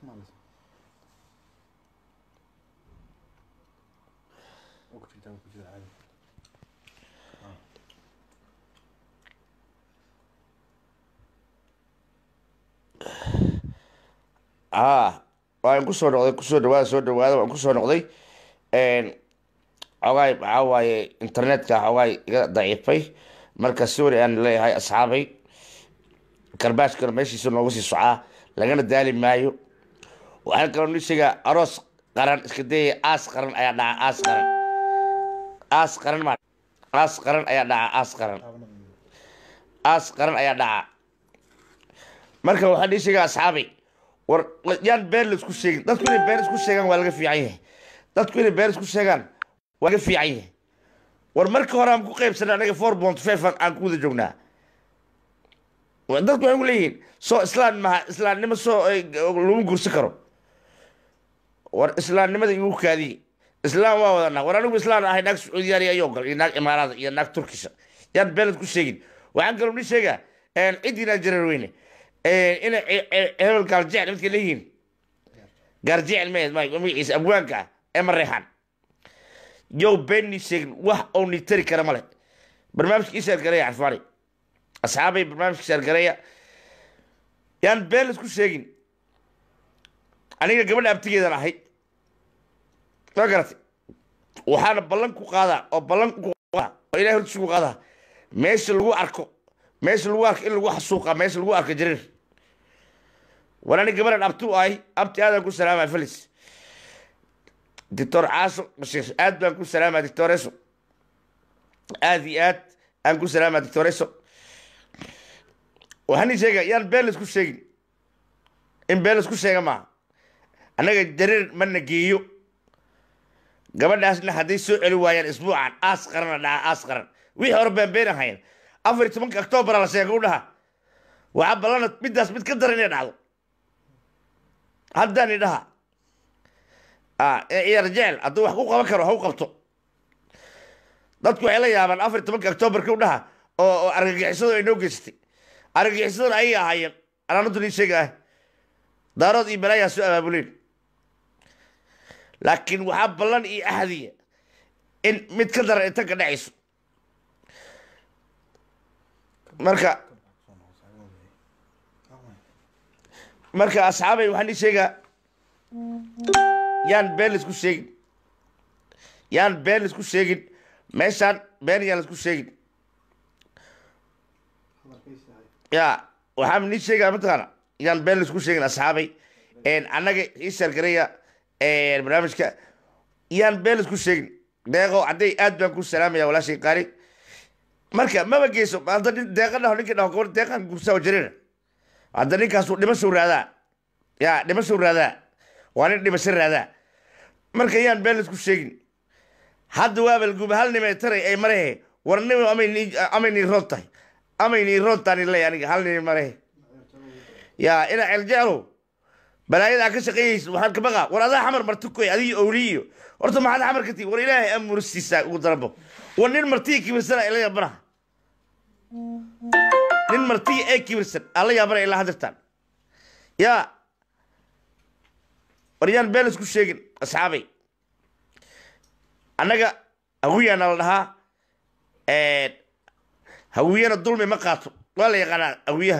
haa waan kusoo noqday kusoo dhawaada soo dhawaada waan kusoo noqday xogaay maxaa waaye internetka xogaay iga daciifay marka sorry aan leeyahay asxaabay karbaashkana meeshiisa noogu sii socaa lagana daali maayo waxaan kaloo ni sheegaa aroos qaran iska dayaya aas qaran ayaa dhaca aas qaran aas qaran ma aas qaran ayaa dhaca aas qaran aas qaran ayaa dhaca marka waxaan ii sheegaa asxaabay war yaan been la isku sheegin dadku inay been isku sheegaan waa laga fiican yahay dadku inay been isku sheegaan waa laga fiican yahay war marka hore aan ku qaybsanay anaga four bont fefan aan ku wada joognaa dadku waxay ku leeyihiin soo islaan maha islaamnimo soo lagu gursi karo war islaamnimada igu kaadiye islaam waa wadanaa war anigu islaan ahay naag sacuudiyaani ayoo gal iyo naag imaaraada iyo naag turkisha yaan been isku sheegin waxaan kaloo ni sheegaa ciddinaan jarar weyne inay hebel gaaljecel midka leeyihiin gaarjecel me magaciisa abwaanka ah ee mareexan yow beenni sheegin wax oo ni tari kara male barnaamijka ii sheergareya carfaani asxaabay barnaamijka sheergareya yaan been isku sheegin aniga gabadha abtigeedan ahay ma garatay waxaana ballan ku qaadaa oo ballan ku qaadaa oo ilahay hortiisa ku qaadaa meesha lagu arko meesha lagu arko in lagu xasuuqa meesha lagu arko jarir war ani gabadhan abtu ahay abti aadaan ku salaamaya felis doctor caaso bashiir aad baan ku salaamaya doctoreso aad iyo aad aan ku salaamaya doctoreso waxaan ii sheega yaan been laisku sheegin in been laisku sheega maaha annaga jarir mana geeyo gabadhaasna hadday soo celi waayaan isbuucan aas qarana dhaca aas qaran wixii hore been been ahayn afar iyo tobanka octoobara la sheega u dhaha waxaa ballana middaas mid ka daran inay dhacdo haddaan idhaha ciyaar jecel hadduu wax ku qaban karo ha u qabto dadku waxay la yaabaan afar iyo tobanka octoobarka u dhaha oo argagixisadu ay noo geysatay argagixisaduna ayay ahaayeen anaanadu nii sheega ah daarood iyo balaayaa soo abaabuleen laakiin waxaa ballan iyo ahdiya in mid ka daran inta ka dhacayso marka marka asxaabay waxaan ii sheegaa yaan been laisku sheegin yaan been laisku sheegin meeshaan been yaan laisku sheegin ya waxaan nii sheegaa mataqaana yaan been laisku sheegin asxaabay annaga ii sheergareya barnaamijka yaan been laisku sheegin deeqo hadday aad baan ku salaamaya walaashay qaari marka maba geyso hadda nin deeqa dhaho ninkii dhaho gabar deeqan gursaa jirina hadda ninkaasu dhimashow raadaa ya dhimashow raadaa waa nin dhimasho raadaa marka yaan been laisku sheegin hadda waaba laguba hal nime taray ay marehe war nim amay nii roon tahay amay nii roon taani ley aniga hal nime marehe ya ina celjeclow balaayadaa ka shaqeeyeysa waxaan ka baqa war adaa xamar marti koy adigi owli iyo horta maxaad xamar ka tii war ilaahay amursiisaa ugu darabo war nin martiya kibirsana ila yaabana nin martiya ee kibirsan ala yaabana ilaa hadirtaan yaa war yaan been isku sheegin asxaabay annaga hawiyaana la dhahaa hawiyana dulmi ma qaato waa la yaqaanaa hawiyaha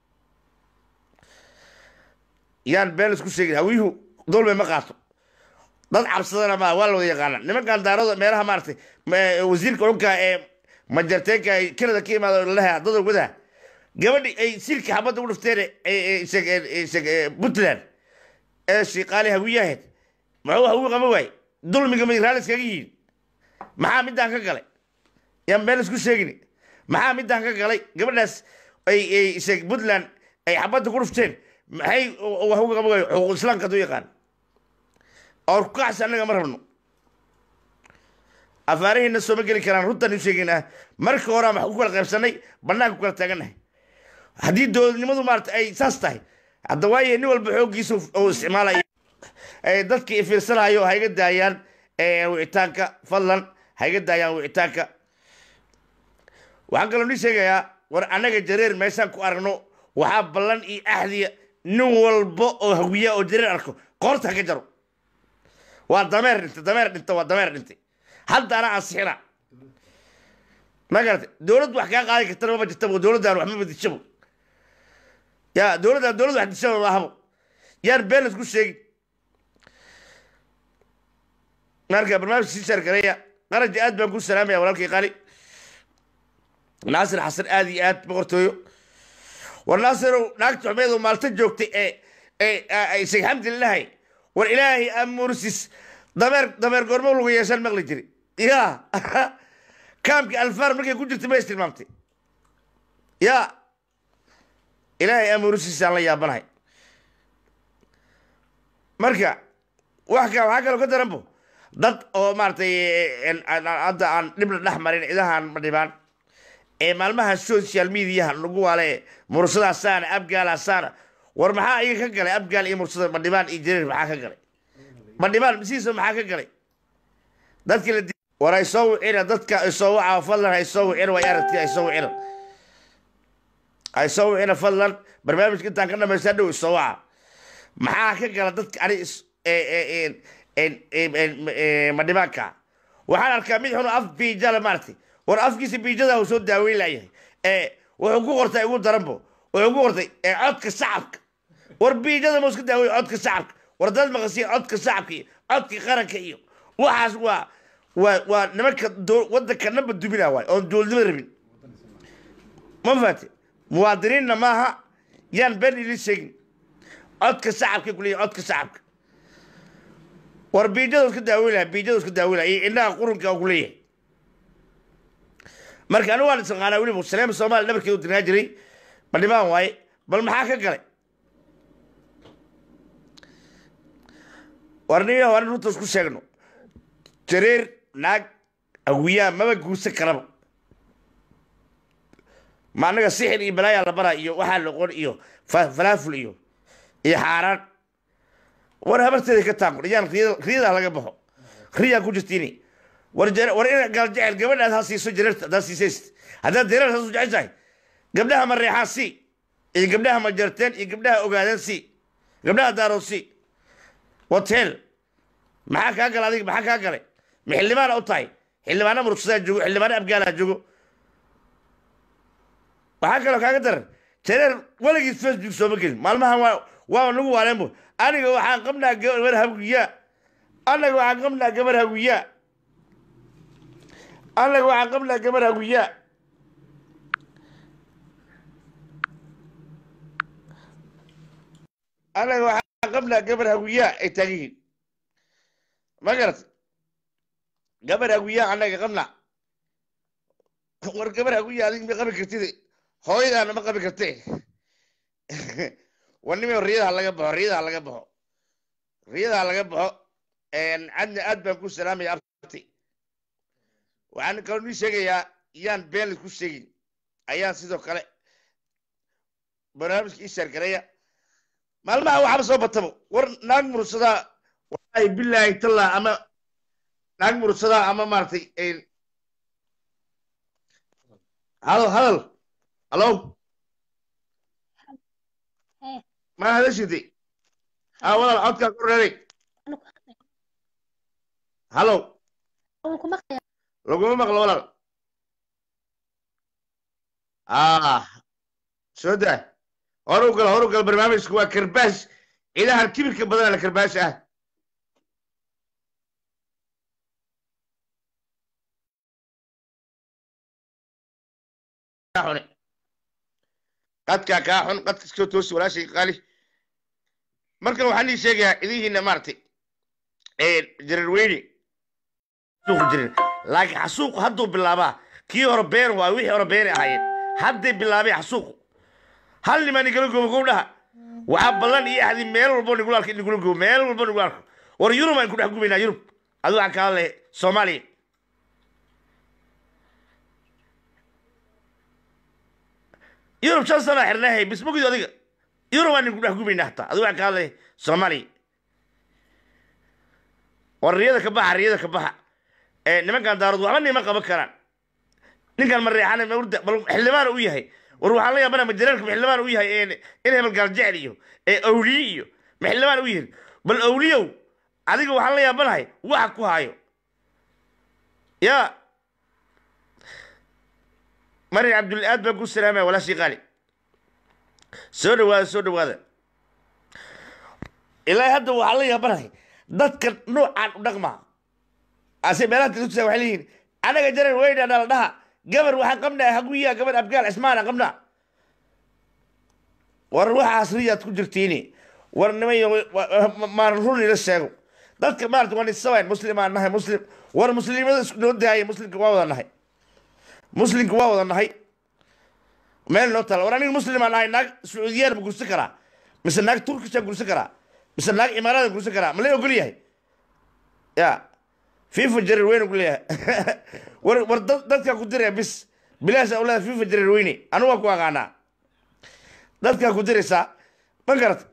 yaan been isku sheegin hawiyuhu dulmi ma qaato dad cabsadana ma waa la wada yaqaana nimankan daarada meelaha maaragtay wasiirka dhulka ee majarteenka ay kanada ka imaado lalaha dada wada gabadhi ay silka xabadda u dhifteen puntland ee shiiqaali hawiyaheed muxuu hawi qaba waay dulmiga may raalis kaga yihiin maxaa midaan ka galay yaan been isku sheegin maxaa midaan ka galay gabadhaas ay puntland ay xabadda ku dhifteen maxay hawi qaba waay xuquuq islaamka haduu yaqaan or kacsi annaga ma rabno afaarihiina sooma geli karaan runtaan u sheegaynaa marka hore aan wax ku kala qaybsanay banaanka ku kala taagannahay haddii dowladnimadu maarata ay saas tahay hadda waaye nin walba xooggiisa oo isticmaalaya dadka ifiirsanayo ha iga daayaan wicitaanka fadlan ha iga daayaan wicitaanka waxaan kaloo nii sheegayaa war annaga jareer meeshaan ku aragno waxaa ballan iyo axdiya nin walba oo hawiya oo jareer arko qoorta ha ka jaro waa dameer dhintay dameer dhintay waa dameer dhintay haddaana ansixina ma garatay dowladdu wax kaa qaadi kartana maba jirtaba dowladdan wax maba dishabo ya dowladdan dowlad wax dishaba maahabo yaan been laisku sheegin marka barnaamij sii shaargareeya qaraji aad baan ku salaamaya walaalkay qali naasir xasan aad iyo aad boqortooyo war naasirow naagta xumeedu maalta joogtay ee ee sheekh xamdi lahay war ilaahay amursis dameer dameer goormo lagu yeeshaan maqli jiri ya kaamkii alfaar markay ku jirtay ma is tilmaamtay ya ilaahay amursiisaan la yaabanahay marka wax ka waxaa kaloo ka daranbo dad oo maaragtay hadda aan dhibna dhex marin cidahan ma dhibaan ee maalmaha social mediaha lagu waale mursadaasaana abgaalaasaana war maxaa iga ka galay abgaal iyo mursada madhibaan iyo jareer maxaa ka galay madhibaan masiisa maxaa ka galay dadkii la war ay soo wicina dadka ay soo wacaa fadlan ay soo wicina way aragti ay soo wicina ay soo wicina fadlan barnaamijka intaan ka dhamaystaa dhow isoo waca maxaa ka gala dadka ani madhibaanka waxaan arkaa mid xun af biijala maaragtay war afkiisa biijada uu soo daaweyn layahay ee wuxuu ku qortay ugu daranbo wuxuu ku qortay codka shacabka war biijada ma iska daaweyn codka shacabka war dad maqasiya codka shacabka iyo codka qaranka iyo waxaas waa waa waa nimanka wadanka namba dubina waay oon dowladnimo rabin ma faate muwaadiniinna maaha yaan been idin sheegin codka shacabka kuleeyahy codka shacabka war biijada iska daaweynaya biijada iska daaweynaya iyo indhaha qurunka ku leeyahay marka anigu waan isaqaanaa weliba saleema soomaaliya dhabarkeedu dirnaa jiray madhibaan waaye bal maxaa ka galay war nin waa runta isku sheegno jareer naag awiyaa maba guursan karaba ma annaga sixir iyo balaayaa la baraa iyo waxaa loqon iyo falaaful iyo iyo xaaraan war habarteeda ka taaqo yaan riyadaa laga baxo riyaa ku jirtiini war war in galjecel gabadhaad ha siiso jareerta haddaad siisayst haddaad jareer haasu jeceshahay gabdhaha ma reexaan si iyo gabdhaha ma jarteen iyo gabdhaha ogaadeen si gabdhaha daarood si hotel maxaa kaa gala adiga maxaa kaa galay ma xildhibaana u tahay xildhibaana murugsadaa joogo xildhibaana abgaalaa joogo waxaa kaloo kaaga daran jareer weligiis facebook sooma gelin maalmahan waa waa nagu waaleenbo aniga waxaan qabnaa gabar hawiyaa anaga waxaan qabnaa gabar hawiyaa anaga waxaan qabnaa gabar hawiyaa anaga waxaan qabnaa gabar hawiyaa ay taagan yihiin ma garatay gabar hawiyaa anaga qabnaa war gabar hawiyaa adig ma qabi kartid hooyadaana ma qabi karte war nima riyadaha laga baxo riyadaha laga baxo riyadaha laga baxo cadna aad baan ku salaamaya abti waxaan kaloo nii sheegayaa yaan been laisku sheegin ayaan sidoo kale barnaamijka ii shaargareeya maalmaha waxaaba soo batabo war naag mursadaa wallahi bilaahi tallah ama naag mursadaa ama maaragtay hadal hadal halo ma hadashide ha walaal codkaa ku reeray halo laguma maqlo walaal ah soo daa hor u gal hor u gal barnaamijku waa karbaash ciidahan kibirka badana la karbaash ah xune qadkaa kaa xun qadka iskoo toosi walaashay qaali markan waxaan ii sheegayaa idihiina maaragtay jararweyne suuqu jirin laakiin xasuuqu hadduu bilaabaa kii hore been waa wixii hore beeni ahaayeen hadday bilaabay xasuuqu hal nimaa nigala goobo gowdhaha waxaa ballan iyo axdi meel walbo nigula arko nigula goobo meel walbo nigula arko war yurub aan ku dhex gubaynaa yurub adu waxaan ka hadlay soomaaliya yurub shan sana xirnaahay bismugid adiga yurub aan ninku dhex gubaynaa hataa adu waxaan ka hadlay soomaaliya war riyada ka baxa riyada ka baxa nimankan daarood waxba nima qaban karaan ninkan mareexan bal xildhibaan u yahay war waxaan la yaabana ma jareerka maxildhibaan u yahay ee in hebel gaaljecel iyo ee awliye iyo maxildhibaan u yihin bal awliyow adiga waxaan la yaabanahay waxa ku haayo ya marin cabdulla aad baan ku salaamaya walaashii qaali soo dhawaada soo dhawaada ilaa hadda waxaan la yaabanahay dadka noocaan u dhaqmaa ase meelaha telefisa waxay leeyihiin anaga jaran weyna dhala dhaha gabar waxaan qabnaa haguyaa gabar abgaal cismaana qabnaa war waxaas riyaad ku jirtiini war nimayo maan run ila sheego dadka maarata waa nisabayn muslimaan nahay muslim war muslimada isku noo daaya muslimka waa wada nahay muslimka waa wada nahay meel noo tala war aniga muslimaan nahay naag sacuudiyaan ma gursan karaa mise naag turkishaan gursan karaa mise naag imaarada gursan karaa ma la ogol yahay ya fifa jarir weyne ku leeyahay war war dadkaa ku diraya bis bilaash awlaada fifa jarir weyne anu waa ku aqaanaa dadkaa ku diraysaa ma garata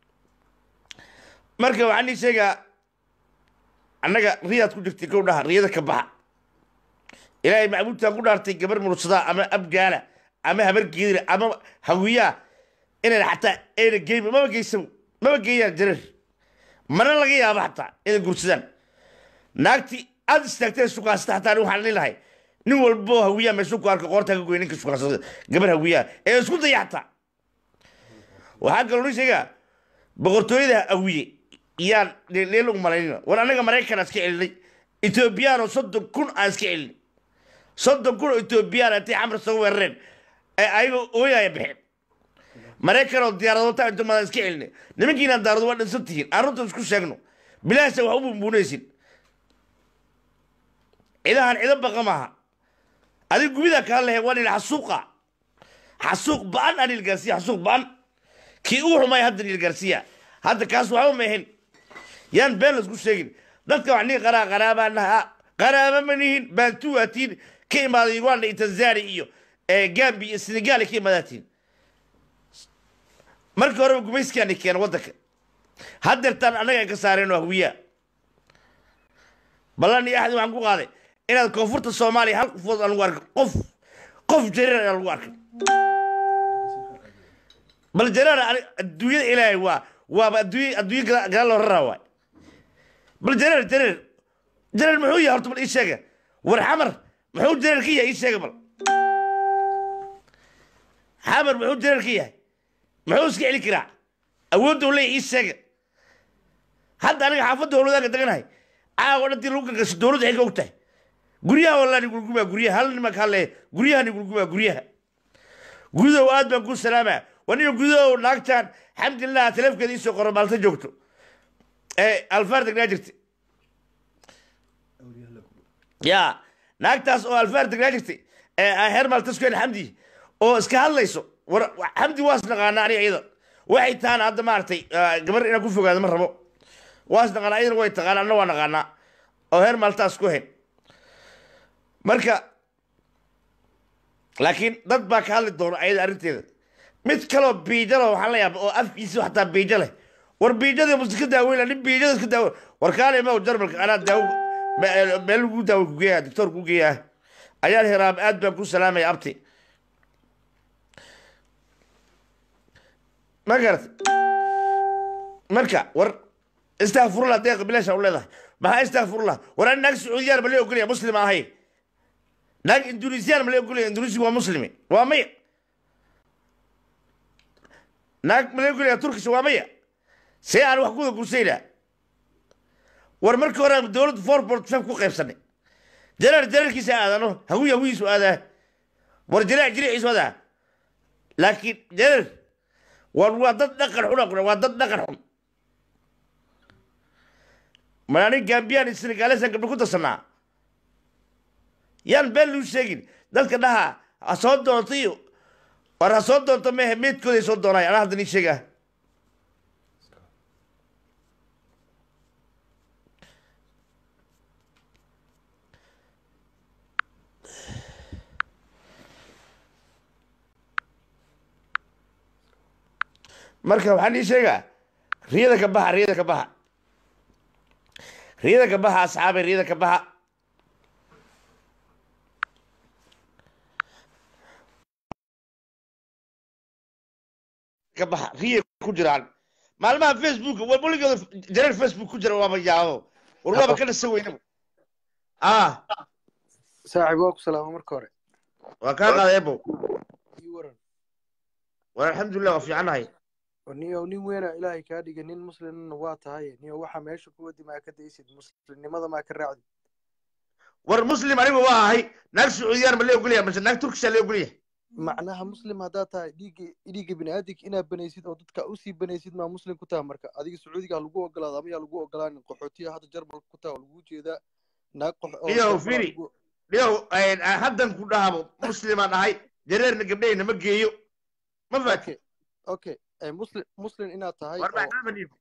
marka waxaan ii sheegaa annaga riyaad ku jirtay kow dhaha riyada ka baxa ilaahay macbuudtaan ku dhaartay gabar mursadaa ama abgaala ama habar geedira ama hawiyaa inayna xataa ayna geyn maba geysabo maba geeyaan jarir mana laga yaabo xataa inay gursadaan naagti aad istaagtay sukaasata xataa ani waxaan leelahay nin walbo hawiyaa meeshuu ku arka qoortaa ka goy ninka sukaasada gabar hawiyaa ee isku daya xataa waxaa kaloo ni sheegaa boqortooyada hawiye yaan leelagu malaynina war annaga maraykan aan iska celinay etoobiyaan oo soddon kun aan iska celinay soddon kun oo etoobiyaan intay xamar soo weerareen ee ayagoo ooyaya baxeen maraykan oo diyaaradoota inta madaan iska celinay nimankiinaan daarado waa dhinsan tihiin aan runta isku sheegno bilaasha wax u bumbuunaysin cidahan cido baqa maaha adig gubidaa kaa lehe waa nil xasuuqa xasuuq ba-an anil gaarsiya xasuuq ba-an kii uu xumay hadda nil gaarsiya hadda kaas waxba ma ahayn yaan been laisku sheegin dadka wax nii qaraa qaraabaa naha qaraaba ma nihin baantuwaatiin ka imaaday uganda iyo tanzania iyo gambi iyo senegal ka imaadaatiin markii horeba gumayskaani keena waddanka haddeertaan annaga ka saareen oo hawiyaa ballan iyo axdi waxaan ku qaaday inaad koonfurta soomaaliya hal qofood aan lagu arkin qof qof jareer aan lagu arkin bal jareer adduunyada ilaahay waa waaba adduunya adduunya gadaal loo raraa waay bal jareer jareer jareer muxuu yahay horta bal ii sheega war xamar muxuu jareer ka yahay ii sheega bal xamar muxuu jareer ka yahay muxuu iska celi karaa awoodda u leeyahay ii sheega hadda aniga xaafadda howladaanka deganahay caawa dhantii lagu gargasho dowladda xilka og tahay guryaha walaa nigulgumaa guryaha hal nimanka hale guryaha nigulgumaa guryaha gudow aad baan ku salaamaa waniga gudow naagtaan xamdillah taleefkeeda iisoo qoro maalta joogto ee alfaar degnaa jirta ya naagtaas oo alfaar degnaa jirtay ee heer maaltaskeen xamdi oo iska hadlayso war xamdi waas naqaana aniga iyada waxay tahaan hadda maaragtay gabar inaan ku fogaado ma rabo waas naqaanaa iyadana way taqaana anna waa naqaanaa oo heer maaltaas ku hayn marka laakiin dad baa ka hadli doona ayada arrinteeda mid kaloo biijalo waxaan la yaaba oo afkiisa xataa biijo leh war biijada muska daaweyn nin biijada iska daawe war kaale ma jarmalka anaa daawo meel lagu daawo kugeeya doctor kugeeya ayaan hiraam aad baan ku salaamaya abti ma garat marka war istakfurullah deeqa bilaasha u leedahay maxaa istakfurullah war ani naag sacuudiyaan ma la ogolaya muslim ahay naag indonesiyan ma la ogolaya indonesiya waa muslimi waa maya naag ma la ogolaya turkisha waa maya see aan wax kuda gursaynaa war markii hore dowladda forport fam ku qaybsanay jaraar jaraarkiisa aadano hawiy hawiyiisu aadaa war jaraac jiriiciisu aadaa laakiin jaraar war waa dad dhaqan xun waa dad dhaqan xun manaani gambiyaan iyo senegalesan gabdho ku darsanaa yaan been luu sheegin dadka dhaha ha soo doonto iyo war ha soo doonto mehe meedkooday soo doonay anaa hadda nii sheegaa marka waxaan ii sheegaa riyada ka baxa riyada ka baxa riyada ka baxa asxaabay riyada ka baxa ka baxa riyay ku jiraan maalmaha facebook war weligooda jareer facebook ku jira waaba yaabo war waaba ka dhasa weynaba ah saaxiib waa ku salaama marka hore waa kaa qaaday ebo ii waran war alxamdulilah waa fiicannahay war niyow nin weena ilaahay kaa dhiga nin muslimna waa tahay niyow waxa meesha ku wadi maa ka daysid muslimnimada maa ka raacdi war muslim anigu waa ahay naag sacuudiyaan ma la ogolyahay mase naag turkisha la ogolyahay macnaha muslim haddaad tahay dhiigga dhiigga bini'aadinka inaad banaysid oo dadka usii banaysid maa muslim ku taha marka adiga sacuudiga ha lagu ogolaado ama yaa lagu ogolaanin qaxootiya hadda jarmalka ku taha oo lagu jeedaa naag qox oo Niyow, jarmal Firi. lagu- dhiyow haddan ku dhahabo muslimaan ahay jareerna gabdhahayna ma geeyo ma faati okay okay eh, muslim muslim inaad tahay war oo maxaa dhiib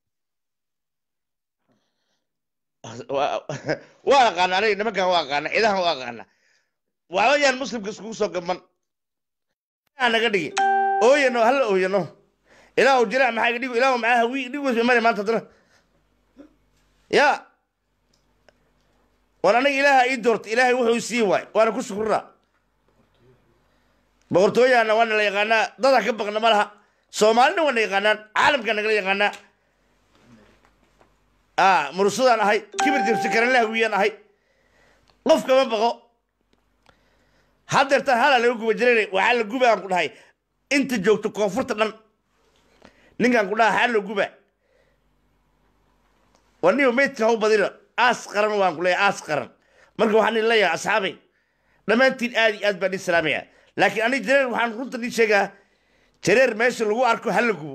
waa aqaana aniga nimankan waa aqaana ciidahan waa aqaana waxba yaan muslimka iskugu soo gaban aa naga dhigi ooyano hala ooyano ilaahu jira maxaa iga dhigo ilaahu maxaa hawi dhigo mari maanta haddana ya war aniga ilaaha ii doorta ilaahay wuxuu sii waay waana ku shukuraa boqortooyaana waana la yaqaanaa dadaa ka baqna ma laha soomaalina waana yaqaanaan caalamkaa nagala yaqaanaa ah mursadaan ahay kibir jibsi karanla hawiyaan ahay qofka ma baqo haddeertaan halaa laga guba jiray waxaa la guba aan ku dhahay inta joogto koonfurta dhan ninkaan ku dhaha xaa la guba war niyo meydka hau badina aas qaran waan ku leeyahay aas qaran marka waxaan idin leeyahay asxaabay dhammaantiin aad iyo aad baan idin salaamaya laakiin aniga jareer waxaan runta idin sheegaa jareer meesha lagu arko hala gubo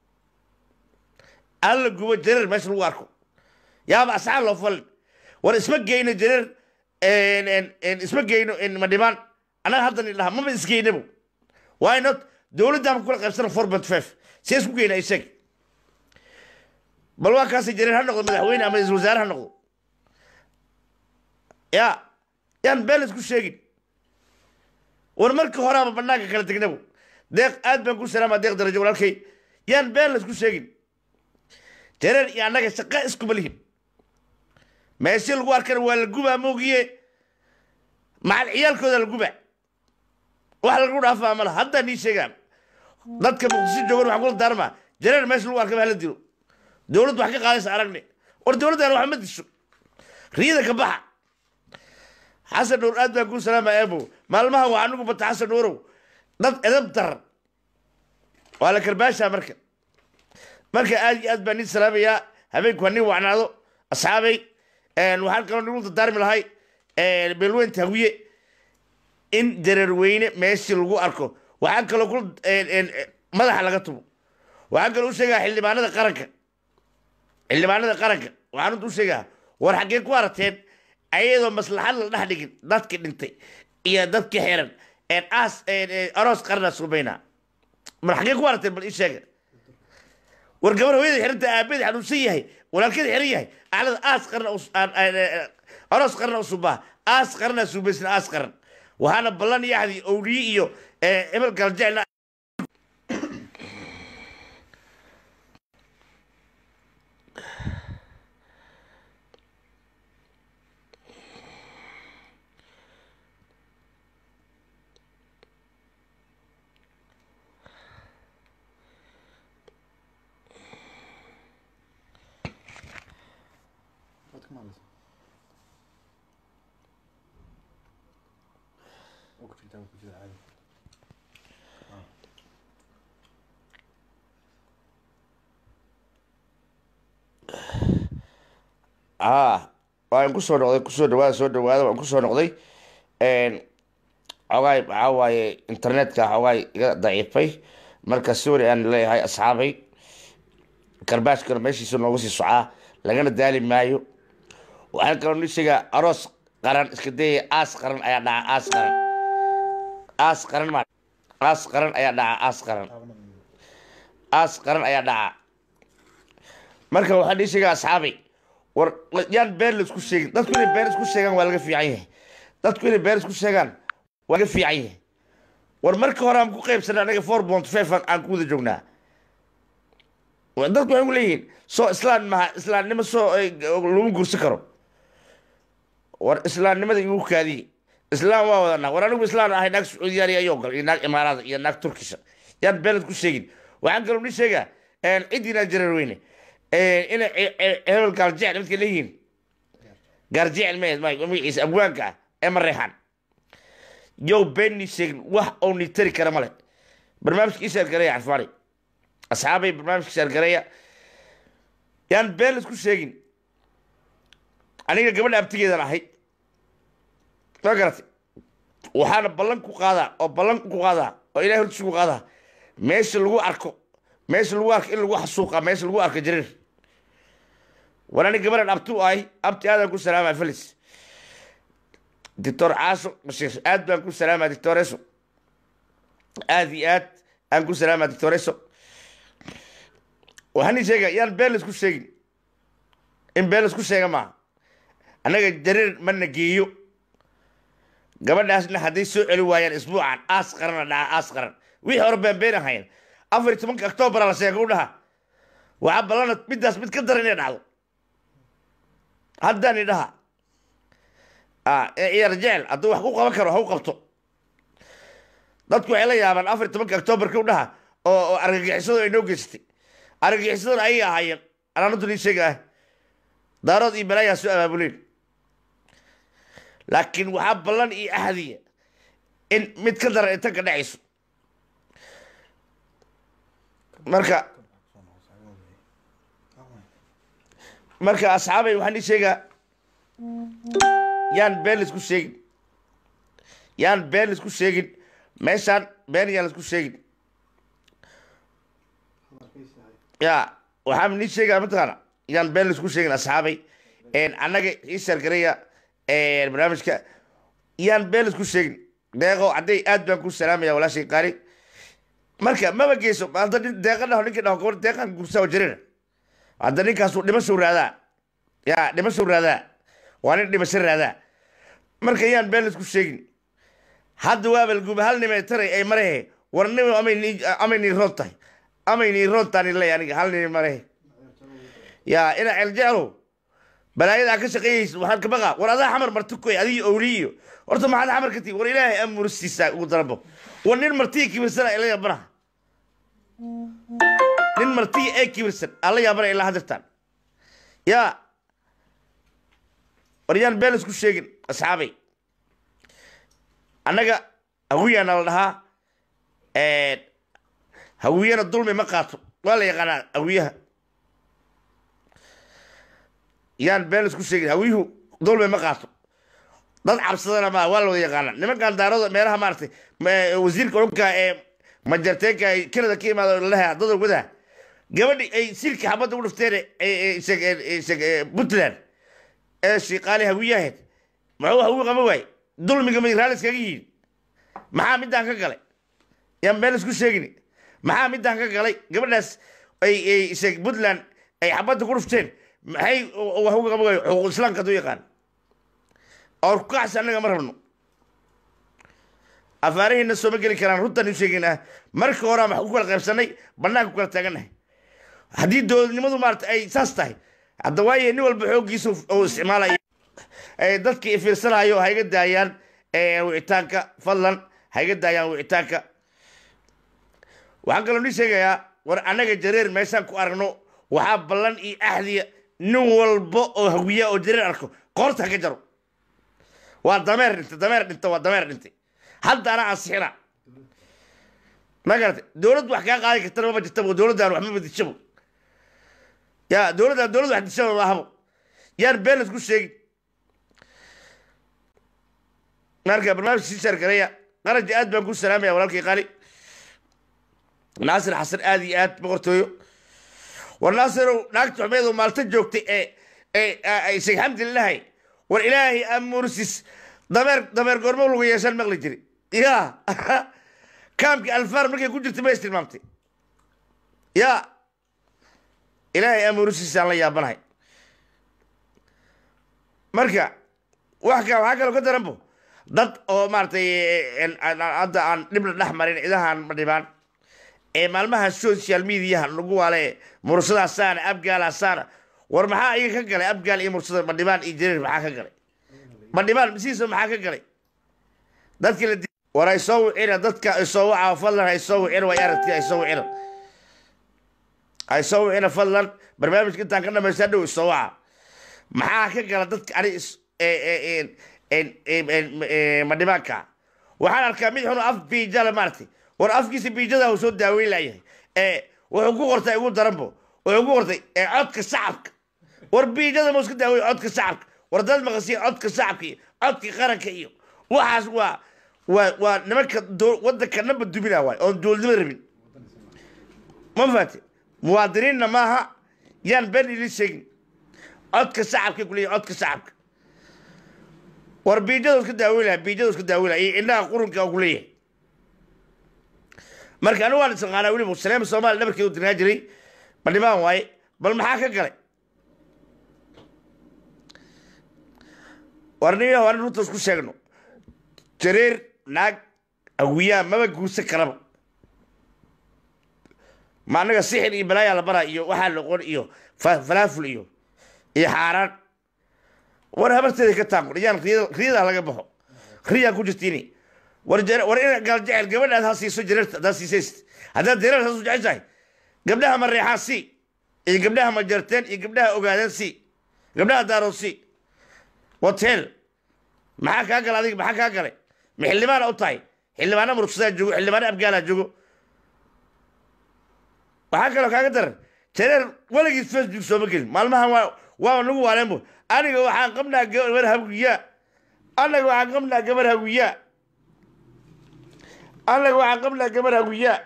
hala gubo jareer meesha lagu arko yaaba asxaab loo falin war isma geyno jareer en- en- en isma geyno en madhibaan annaga haddan idhaha maba isgeynabo why not dowladdaama kula qaybsana four point five see isku geyna isag bal waa kaasi jareer ha noqdo madaxweyne ama isal wasaare ha noqdo ya yaan been isku sheegin war marka horaaba banaanka kala tegnabo deeq aad baan ku salaama deeq darajo walaalkay yaan been la isku sheegin jareer iyo annaga shaqa iskuma lihin meesha lagu arkana waa la gubaa moogiye macal ciyaalkooda la gubaa wax lagu dhaafaa mala haddaa nii sheegaa dadka muqdisho joogan waxaan kula daarmaa jareer meesha lagu arkaba hala dilo dowladdu wax ka qaadaysa aragne war dowladdan wax ma disho riyada ka baxa xasan nuur aad baan kuu salaama eebo maalmaha waa anigu bata xasan nuurow dad edab daran waa la karbaashaa marka marka aad iyo aad baan nin salaamayaa habeenku ha nin wacnaado asxaabay waxaan kaloo nigu dardaarmi lahay beelweynta hawiye in dareerweyne meeshii lagu arko waxaan kaloo ku madaxa laga tumo waxaan kaloo u sheegaa xildhibaanada qaranka xildhibaanada qaranka waxaan runta u sheegaa war xaggee ku arateen ayadoo maslaxad la dhex dhigin dadkii dhintay iyo dadkii xiran aas aroos qarna subaynaa mar xaggee ku arateen bal ii sheega war gabar hooyada xiranta aabeed xanuunsan yahay walaalkeeda xiran yahay aclada aas qarna aroos qarna usubaa aas qarna subaysna aas qaran waxaana ballan iyo axdi owliye iyo hebel galjecel ah waan kusoo noqday kusoo dhawaada soo dhawaada waan kusoo noqday xogaay waxaa waaye internetka xogaay iga daciifay marka sorry aan leeyahay asxaabay karbaashkana meeshiisa nooga sii socaa lagana daali maayo waxaan kaloo ni sheegaa aroos qaran iska dayaya aas qaran ayaa dhaca aas qaran aas qaran ma aas qaran ayaa dhaca aas qaran aas qaran ayaa dhaca marka waxaan ii sheegaa asxaabay war yaan been la isku sheegin dadku inay been isku sheegaan waa laga fiican yahay dadku inay been isku sheegaan waa laga fiican yahay war marka hore aan ku qaybsanay anaga four point five aan ku wada joognaa dadku waxay ku leeyihiin soo islaan maha islaamnimo soo lagu gursi karo war islaamnimada igu kaadiye islaam waa wadanaa war anigu islaan ahay naag sacuudiyaan iyo ayoo gal iyo naag imaaraada iyo naag turkisha yaan been isku sheegin waxaan kaloo ni sheegaa ciddina jareer weyne inay hebel gaaljecel midka leeyihiin gaarjecel ma magaciisa abwaanka ah ee mareexaan yow beenni sheegin wax oo ni tari kara male barnaamijka ishaar gareya carfaani asxaabay barnaamijka ishaar gareya yaan been laisku sheegin aniga gabadha abtigeedan ahay ma garatay waxaana ballan ku qaadaa oo ballan ku qaadaa oo ilahay hortiisa ku qaadaa meesha lagu arko meesha lagu arko in lagu xasuuqa meesha lagu arko jareer war ani gabadhan abti u ahay abti aadaan ku salaama felis doctor caaso bashiir aad baan ku salaamaa doctoreso aad iyo aad aan ku salaamaa doctoreso waxaan ii sheega yaan been laisku sheegin in been laisku sheega maaha annaga jareer mana geeyo gabadhaasna hadday soo celi waayaan isbuucan aas qarana dhaca aas qaran wixii hore been been ahayn afar iyo tobanka octoobara la sheega u dhaha waxaa ballana middaas mid ka daran inay dhacdo haddaan idhaha ciyaar jecel hadduu wax ku qaban karo ha u qabto dadku waxay la yaabaan afar iyo tobanka octoobarka u dhaha oo oo argagixisadu ay noo geysatay argagixisaduna ayay ahaayeen anaanadu nii sheega ah daarood iyo balaayaa soo abaabuleen laakiin waxaa ballan iyo ahdiya in mid ka daran inta ka dhacayso marka marka asxaabay waxaan ii sheegaa yaan been laisku sheegin yaan been laisku sheegin meeshaan been yaan laisku sheegin ya waxaan nii sheegaa mataqaana yaan been laisku sheegin asxaabay annaga ii shargareya barnaamijka yaan been laisku sheegin deeqo hadday aad baan ku salaamaya walaashay qaali marka maba geyso hadda nin deeqa dhaho ninkii dhaho gabar deeqan gursaa jirina hadda ninkaasu dhimashow raadaa ya dhimashow raadaa waa nin dhimasho raadaa marka yaan been laisku sheegin hadda waaba laguba hal nime taray ay marehe war nim amay nii roon tahay amay nii roon taani ley aniga hal nime marehe ya ina celjeclow balaayadaa ka shaqeeyeysa waxaan ka baqa war adaa xamar marti koy adigi owli iyo horta maxaad xamar ka tii war ilaahay amursiisa ugu darabo war nin martiya kibirsana ila yaabana nin martiya ee kibirsan ala yaabana ilaa hadirtaan ya war yaan been isku sheegin asxaabay annaga hawiyaana la dhahaa hawiyana dulmi ma qaato waa la yaqaanaa hawiyaha yaan been isku sheegin hawiyuhu dulmi ma qaato dad cabsadana ma waa la wada yaqaana nimankan daarada meelaha maaragtay wasiirka dhulka ee majarteenka ay kanada ka imaado lalaha dada wadaha gabadhi ay silka xabadda u dhifteen puntland ee shiiqaali hawiyaheed muxuu hawi qaba waay dulmiga may raalis kaga yihiin maxaa midaan ka galay yaan been isku sheegin maxaa midaan ka galay gabadhaas ay puntland ay xabadda ku dhifteen maxay wax uga qaba waay xuquuq islaamka hadduu yaqaan or kacsi annaga ma rabno afaarihiina sooma geli karaan runtaan u sheegaynaa marka horaa wax ku kala qaybsanay banaanka ku kala taagannahay haddii dowladnimadu maarata ay saas tahay hadda waaye nin walba xooggiisa oo isticmaalaya dadka ifiirsanayo ha iga daayaan wicitaanka fadlan ha iga daayaan wicitaanka waxaan kaloo nii sheegayaa war annaga jareer meeshaan ku aragno waxaa ballan iyo axdiya nin walba oo hawiya oo jareer arko qoorta ha ka jaro waa dameer dhintay dameer dhinta waa dameer dhintay hadda anaa ansixina ma garatay dowlad wax kaa qaadi kartana mama jirtabo dowladdan wax mama dishabo ya dowladdan dowlad wax dishaba maahabo yaan been laisku sheegin marka barnaamijka sii shaargareya qaraja aad baan ku salaamaya walaalkay qaali naasir xasan aad iyo aad boqortooyo war naasirow naagta xumeedu maalta joogtay ee ee sheekh xamdi lilahay war ilaahay amursis dameer dameer goormo lagu yeeshaan maqli jiri ya kaamkii alfaar markay ku jirtay ma is tilmaamtay ya ilaahay amursiisaan la yaabanahay marka wax ka waxaa kaloo ka daranbo dad oo maaragtay hadda aan dhibna dhex marin cidahan ma dhibaan ee maalmaha social mediaha lagu waale mursadaasaana abgaalaasaana war maxaa iga ka galay abgaal iyo mursada madhibaan iyo jareer maxaa ka galay madhibaan masiisa maxaa ka galay dadkii la war ay soo wicina dadka ay soo wacaa fadlan ay soo wicina way aragti ay soo wicina ay soo wicina fadlan barnaamijka intaan ka dhamaystaa dhow isoo waca maxaa ka gala dadka ani is- ee- ee- een- een- een- een- madhibaanka waxaan arkaa mid xun af biijale maaragtay war afkiisa biijada uu soo daaweyn layahay ee wuxuu ku qortay ugu daranbo wuxuu ku qortay ee codka shacabka war biijada ma iska daaweyn codka shacabka war dad maqasiya codka shacabka iyo codka qaranka iyo waxaas waa waa waa nimanka doo- wadanka namba dubina waay oon dowladnimo rabin ma faate muwaadiniinna maaha yaan been idin sheegin codka shacabka kuleeyahy codka shacabka war biijada iska daaweynaya biijada iska daaweynaya iyo indhaha qurunka oo kuleeyahay marka anigu waan isaqaanaa weliba saleema soomaaliya dhabarkeedu dirnaa jiray badhibaan waaye bal maxaa ka galay war nin waan runta isku sheegno jareer naag awiyaa maba guursan karaba ma annaga sixir iyo balaayaa la baraa iyo waxaa loqon iyo fa- falaaful iyo iyo xaaraan war habarteeda ka taaqo yaan riyada laga baxo riyaa ku jirtiini war jare- war ina gaal jecel gabadhaad ha siiso jareerta haddaad siisaysid haddaad jareer haasu jeceshahay gabdhaha ma reexaan si iyo gabdhaha ma jarteen iyo gabdhaha ogaadeen si gabdhaha daarood si hotel maxaa kaa gala adiga maxaa kaa galay ma xildhibaana u tahay xildhibaana murugsadaa joogo xildhibaana abgaalaa joogo waxaa kaloo kaaga daran jareer weligiis facebook sooma gelin maalmahan waa waa nagu waaleenbo aniga waxaan qabnaa gabar hawiyaa anaga waxaan qabnaa gabar hawiyaa anaga waxaan qabnaa gabar hawiyaa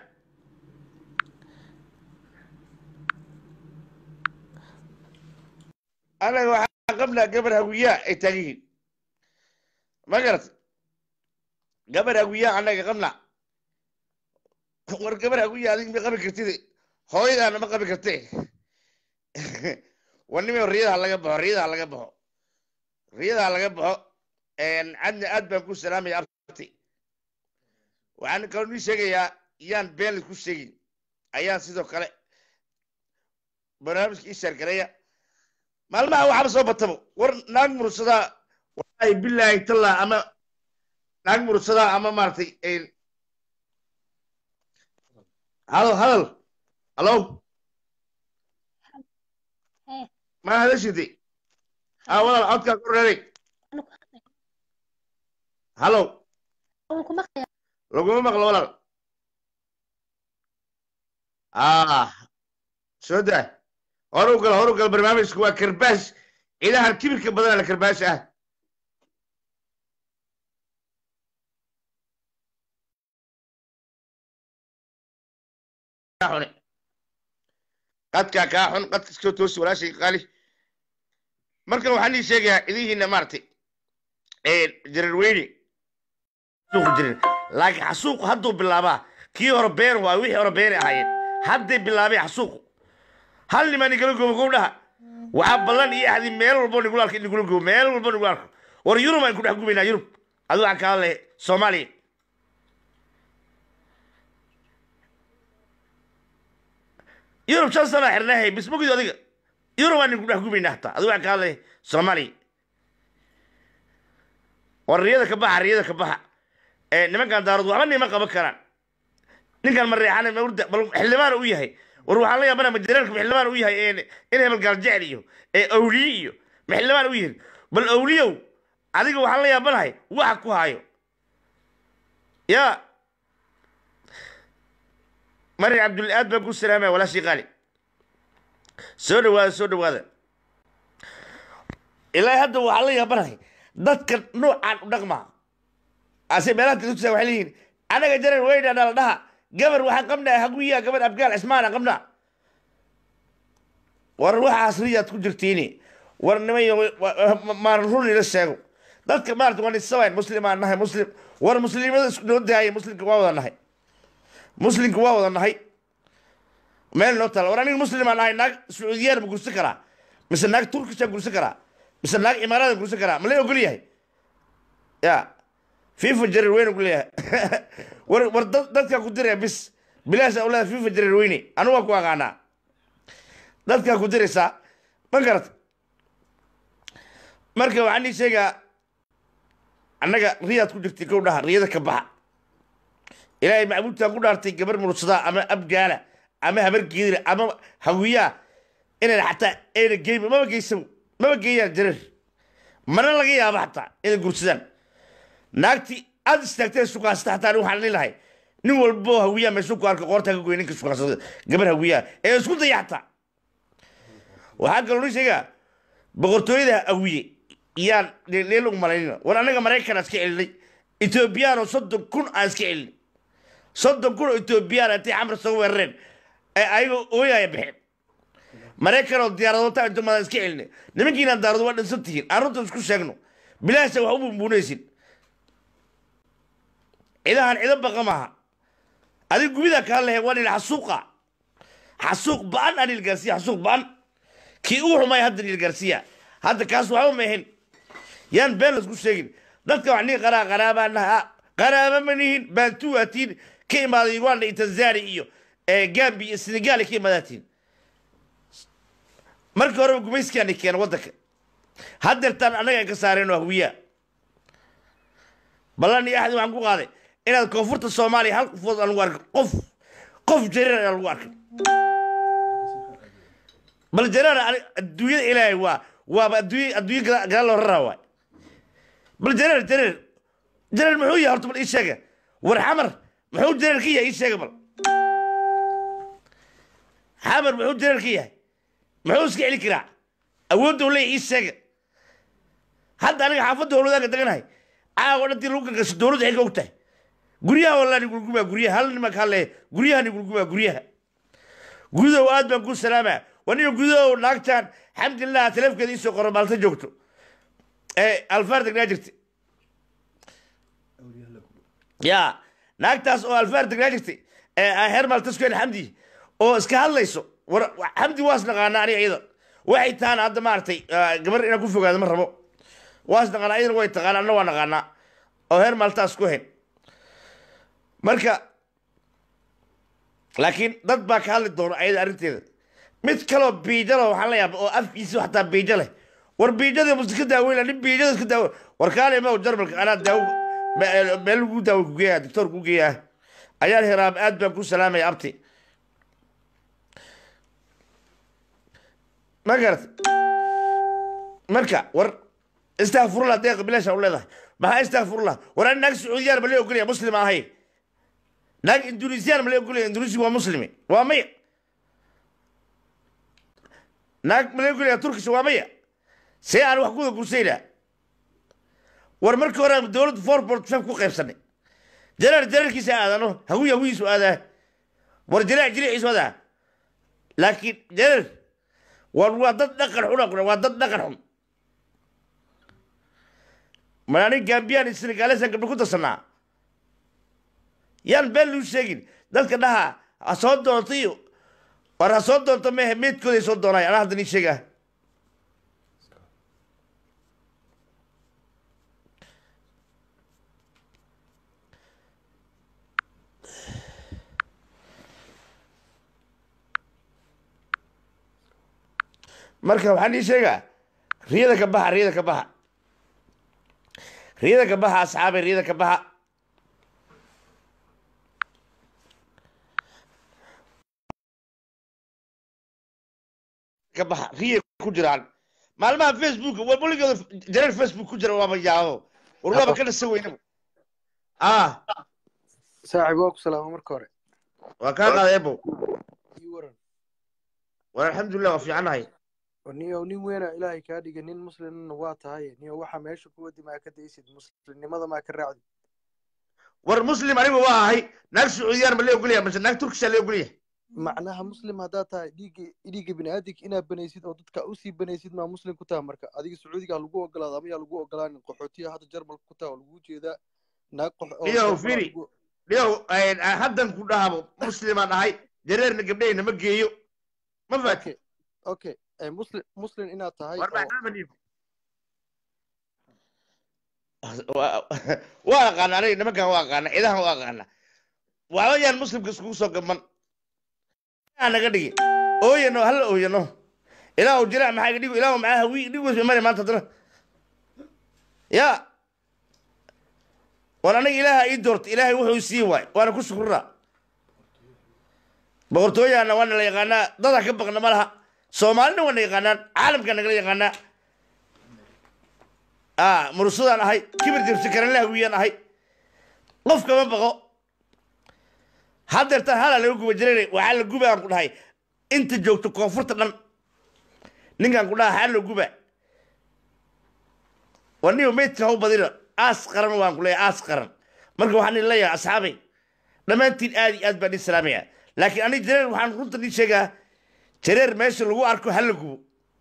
anaga waxaan qabnaa gabar hawiyaa ay taagan yihiin ma garat gabar hawiyaa anaga qabnaa war gabar hawiyaa adig ma qabi kartid hooyadaana ma qabi karte war nimo riyadaha laga baxo riyadaha laga baxo riyadaha laga baxo cadna aad baan ku salaamaya abti waxaan kaloo nii sheegayaa yaan been laisku sheegin ayaan sidoo kale barnaamijka ii sheergareeya maalmaha waxaba soo batabo war naag mursadaa wallahi bilaahi tallah ama naag mursadaa ama maaragtay hadal hadal halo Hey. ma hadashide a walaal codkaa ku reeray halo laguma maqlo walaal ah soo daa horu gal horu gal barnaamijku waa karbaash ciidahan kibirka badana la karbaash ah xune qadkaa kaa xun qadka iskoo toosi walaashay qaali markan waxaan ii sheegayaa idihiina maaragtay jararweyne suuqu jirin laakiin xasuuqu hadduu bilaabaa kii hore been waa wixii hore beeni ahaayeen hadday bilaabeen xasuuqu hal nimaa nigala goobo kow dhaha waxaa ballan iyo ahdi meel walbo nigula arko in nigula goobo meel walbo nigula arko war yurub aan ku dhex gubaynaa yurub adigu waxaan ka hadlay soomaaliya yurub shan sana xirnahay bismogid adiga yurub aan ku dhex gubaynaa hataa adigu waxaan ka hadlay soomaaliya war riyada ka baxa riyada ka baxa ee nimankan daarood waxba nima qaban karaan ninkan ma reexan mawrda bal xildhibaan u yahay war waxaan la yaabana majareerka xildhibaan u yahay ee in hebel gaal jecel iyo ee awliye iyo ma xildhibaan u yihin bal awliyow adiga waxaan la yaabanahay waxa ku hayo ya mari cabdulla aad baan ku salaamaya walaashii qaali soo dhawaada soo dhawaada ilaa hadda waxaan la yaabanahay dadka noocaan u dhaqmaa ase meelaha dadkusa waxay leeyihiin anaga jarar weyna nala dhaha gabar waxaan qabnaa haguya gabar abgaal cismaana qabnaa war waxaas riyaad ku jirtiini war nimayo maan run ila sheego dadka maarata waan isabayn muslimaan nahay muslim war muslimada isku noo daayay muslimka waa wada nahay muslimka waa wada nahay meel noo tala war aniga muslimaan nahay naag sacuudiyaan ma gursan karaa mise naag turkishaan gursan karaa mise naag imaaradan gursan karaa ma la ogol yahay ya fifa jarir weyne ku leeyahay war war dad- dadkaa ku diraya bis bilaasha u leedahay fifa jarir weyne anigu waa ku aqaanaa dadkaa ku diraysaa ma garata marka waxaan ii sheegaa annaga riyaad ku jirtay kow dhaha riyada ka baxa ilaahay macbuudtaan ku dhaartay gabar mursadaa ama abgaala ama habar geedira ama hawiyaa inay xataa ayna geyn maba geysan maba geeyaan jareer mana laga yaabo xataa inay gursadaan naagtii aad istaagtay sukaasta xataa anigu waxaan leelahay nin walbo hawiyaa meeshu ku arka qoorta ka goy ninka sukaasada gabar hawiyaa ee isku daya xataa waxaa kaloo ni sheegaa boqortooyada hawiye yaan leel u malaynina war anaga maraykan aan iska celinay ethoobiyaanoo soddon kun aan iska celinay soddon kun oo etoobiyaan intay xamar soo weerareen ee ayagoo ooyaya baxeen maraykan oo diyaaradoota intumadan iska celinay nimankiinaan daarado waa dhinsan tihiin aan runta isku sheegno bilaasha wax u bumbuunaysin cidahan cido baqa maaha adig gubida kaa lehe waa dhil xasuuqa xasuuq ba-an aan dhil gaarsiya xasuuq ba-an kii ugu xumay hadda dhil gaarsiya hadda kaas waxba ma ahayn yaan been laisku sheegin dadka wax nin qaraa qaraabaa naha qaraaba ma nihin baantuwaatiin ka imaaday uganda iyo tanzania iyo gambi iyo senegal ka imaadaatiin markii horeba gumayskiani keena waddanka haddeertaan annaga aan ka saareen oo hawiyaa ballan iyo axdi waxaan ku qaaday inaad koonfurta soomaaliya hal qofood aan lagu arkin qof qof jareer aan lagu arkin bal jareer adduunyada ilaahay waa waaba adduunya adduunya gadaal loo raraa waay bal jareer jareer jareer muxuu yahay horta bal ii sheega war xamar muxuu jareer ka yahay ii sheega bal xamar muxuu jareer ka yahay muxuu iska celi karaa awoodda u leeyahay ii sheega hadda aniga xaafadda howladaanka deganahay caawa dhantii lagu gangasho dowladda xilka og tahay guryaha walaa nigulgumaa guryaha hal nimanka hale guryaha nigulgumaa guryaha gudow aad baan ku salaamaa waniga gudow naagtaan xamdillah taleefkeeda iisoo qoro maalta joogto ee alfaar degnaa jirta ya naagtaas oo alfaar degnaa jirta ee heer maaltaskeen xamdi oo iska hadlayso war xamdi waas naqaana aniga iyada waxay tahaan hadda maaragtay gabar inaan ku fogaado ma rabo waas naqaana iyadana way taqaana anna waa naqaanaa oo heer maaltaas ku hayn marka laakiin dad baa ka hadli doona ayada arrinteeda mid kaloo biijalo waxaan la yaaba oo afkiisa xataa biijo leh war biijada musi ka daaweyna nin biijada iska daawo war kaale ma jarmalka anaa daawo meel lagu daawo kugeeya doctor ku geeyaa ayaan hiraam aad baan ku salaamaya abti ma garat marka war istakfurullah deeqa bilaasha u leedahay maxaa istakfurullah war ani naag sacuudiyaan ma lee ogolaya muslim ahay naag indonesiyan ma lee ogolaya indonesiya waa muslimi waa maya naag ma lee ogolaya turkisha waa maya see aan wax kuda gursaynaa war markii hore dowladda forbort fem ku qaybsanay jaraar jaraarkiisa aadano hawiy hawiyiisu aadaa war jaraac jiriiciisu aadaa laakiin jaraar war waa dad dhaqan xun waa dad dhaqan xun mar anig gambiyaan iyo senegalesan gabdho ku darsanaa yaan been luu sheegin dadka dhaha ha soo doonta iyo war ha soo doonta mehe meedkooday soo doonay anaa hadda nii sheegaa marka waxaan ii sheegaa riyada ka baxa riyada ka baxa riyada ka baxa asxaabay riyada ka baxa ka baxa riya ku jiraan maalmaha facebook waligooda jareer facebook ku jira waaba yaabo war waaba ka dhasa weynaba ah saaxiib waa ku salaama marka hore waa kaa qaaday ebo ii waran war alxamdulilah waa fiicannahay niyo nin weena ilaahay kaa dhiga nin muslimna waa tahay niyo waxa meesha kuwa dimaa ka daysid muslimnimada maa ka raacdi war muslim aniga waa ahay naag sacuudiyaan ma lee ogolyahay mase naag turkisha lee ogolyahay macnaha muslim haddaad tahay dhiigga dhiigga biniaadanka inaad banaysid oo dadka usii banaysid maa muslim ku taha marka adiga sacuudiga lagu ogolaada ama yaa lagu ogolaanin qaxootiya hadda jarmalka ku taha oo lagu jeedaa naag qox oo Iyo, firi. dhiyow haddan ku dhahabo muslimaan ahay jareerna gabdhahayna ma geeyo ma faati okay okay muslim muslim inaad tahay war oo maxaa dhiib waa aqaana aniga nimankan waa aqaana cidahan waa aqaana waxba yaan muslimka iskugu soo gaban aa naga dhigi ooyano hala ooyano ilaahu jira maxaa iga dhigo ilaahu maxaa hawi dhig wes mari maanta haddana ya war aniga ilaaha ii doorta ilaahay wuxuu sii waay waana ku shukuraa boqortooyaana waana la yaqaanaa dadaa ka baqna ma laha soomaalina waana yaqaanaan caalamka nagala yaqaanaa a murusadaan ahay kibir jabsi karanla hawiyaan ahay qof kama baqo haddeertaan halaa laga guba jiray waxaa la guba aan ku dhahay inta joogto koonfurta dhan ninkaan ku dhaha haa la guba waa niyo meydka haw badina aas qaran waan ku leeyahay aas qaran marka waxaan idin leeyahay asxaabay dhammaantiin aad iyo aad baan idin salaamaya laakiin aniga jareer waxaan runta idin sheegaa jareer meesha lagu arko hala gubo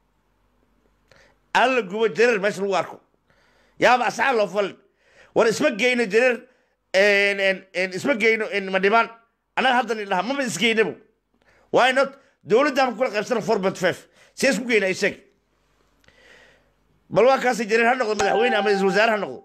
hala gubo jareer meesha lagu arko yaaba asxaab loo falin war isma geyno jareer isma geyno madhibaan annaga haddan idhaha maba isgeynabo why not dowladdaanka kula qaybsana four point five see isku geyna isag bal waa kaasi jareer ha noqdo madaxweyne ama ra-isul wasaare ha noqdo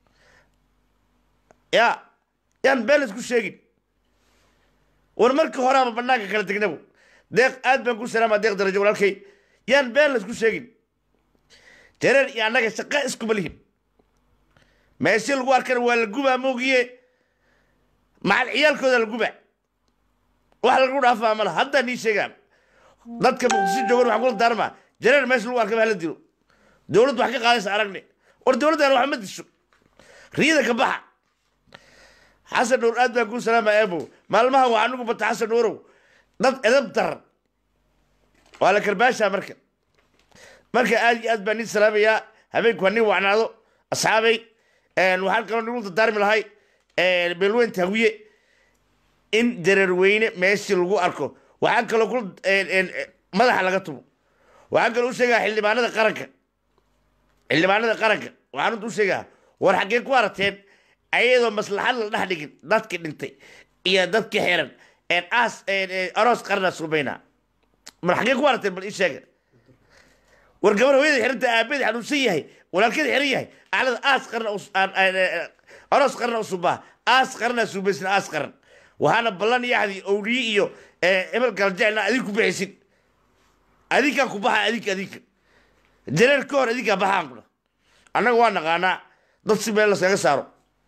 ya yaan been isku sheegin war markii horeaba banaanka kala tegnabo deeq aad baan ku salaama deeq darajo walaalkay yaan been la isku sheegin jareer iyo annaga shaqa iskuma lihin meeshe lagu arkana waa la gubaa moogiye macal ciyaalkooda la gubaa wax lagu dhaafaa mala haddaa nii sheegaan dadka muqdisho joogan waxaan kula daarmaa jareer meesha lagu arkaba hala dilo dowladdu wax ka qaadaysa aragne war dowladdan wax ma disho riyada ka baxa xasan nuur aad baan kuu salaama eebo maalmaha waa anigu bata xasan nuurow dad edab daran waa la karbaashaa marka marka aad iyo aad baan nin salaamayaa habeenku ha nin wacnaado asxaabay waxaan kaloo nigu dardaarmi lahay beelweynta hawiye in jareerweyne meeshii lagu arko waxaan kaloo ku madaxa laga tumo waxaan kaloo u sheegaa xildhibaanada qaranka xildhibaanada qaranka waxaan runta u sheegaa war xaggee ku arateen ayadoo maslaxad la dhex dhigin dadkii dhintay iyo dadkii xiran aas aroos qarna subaynaa mar xaggee ku arateen bal ii sheega war gabar hooyada xiranta aabeed xanuunsan yahay walaalkeeda xiran yahay aclada aas qarna aroos qarna usubaa aas qarna subaysna aas qaran waxaana ballan yaxdi owliye iyo ebel galjeclna adig ku bixaysin adinkaa ku baxa adinka adinka jareer ka hor adinkaa baxaan kuna annaga waa naqaanaa dad si meel laskaga saaro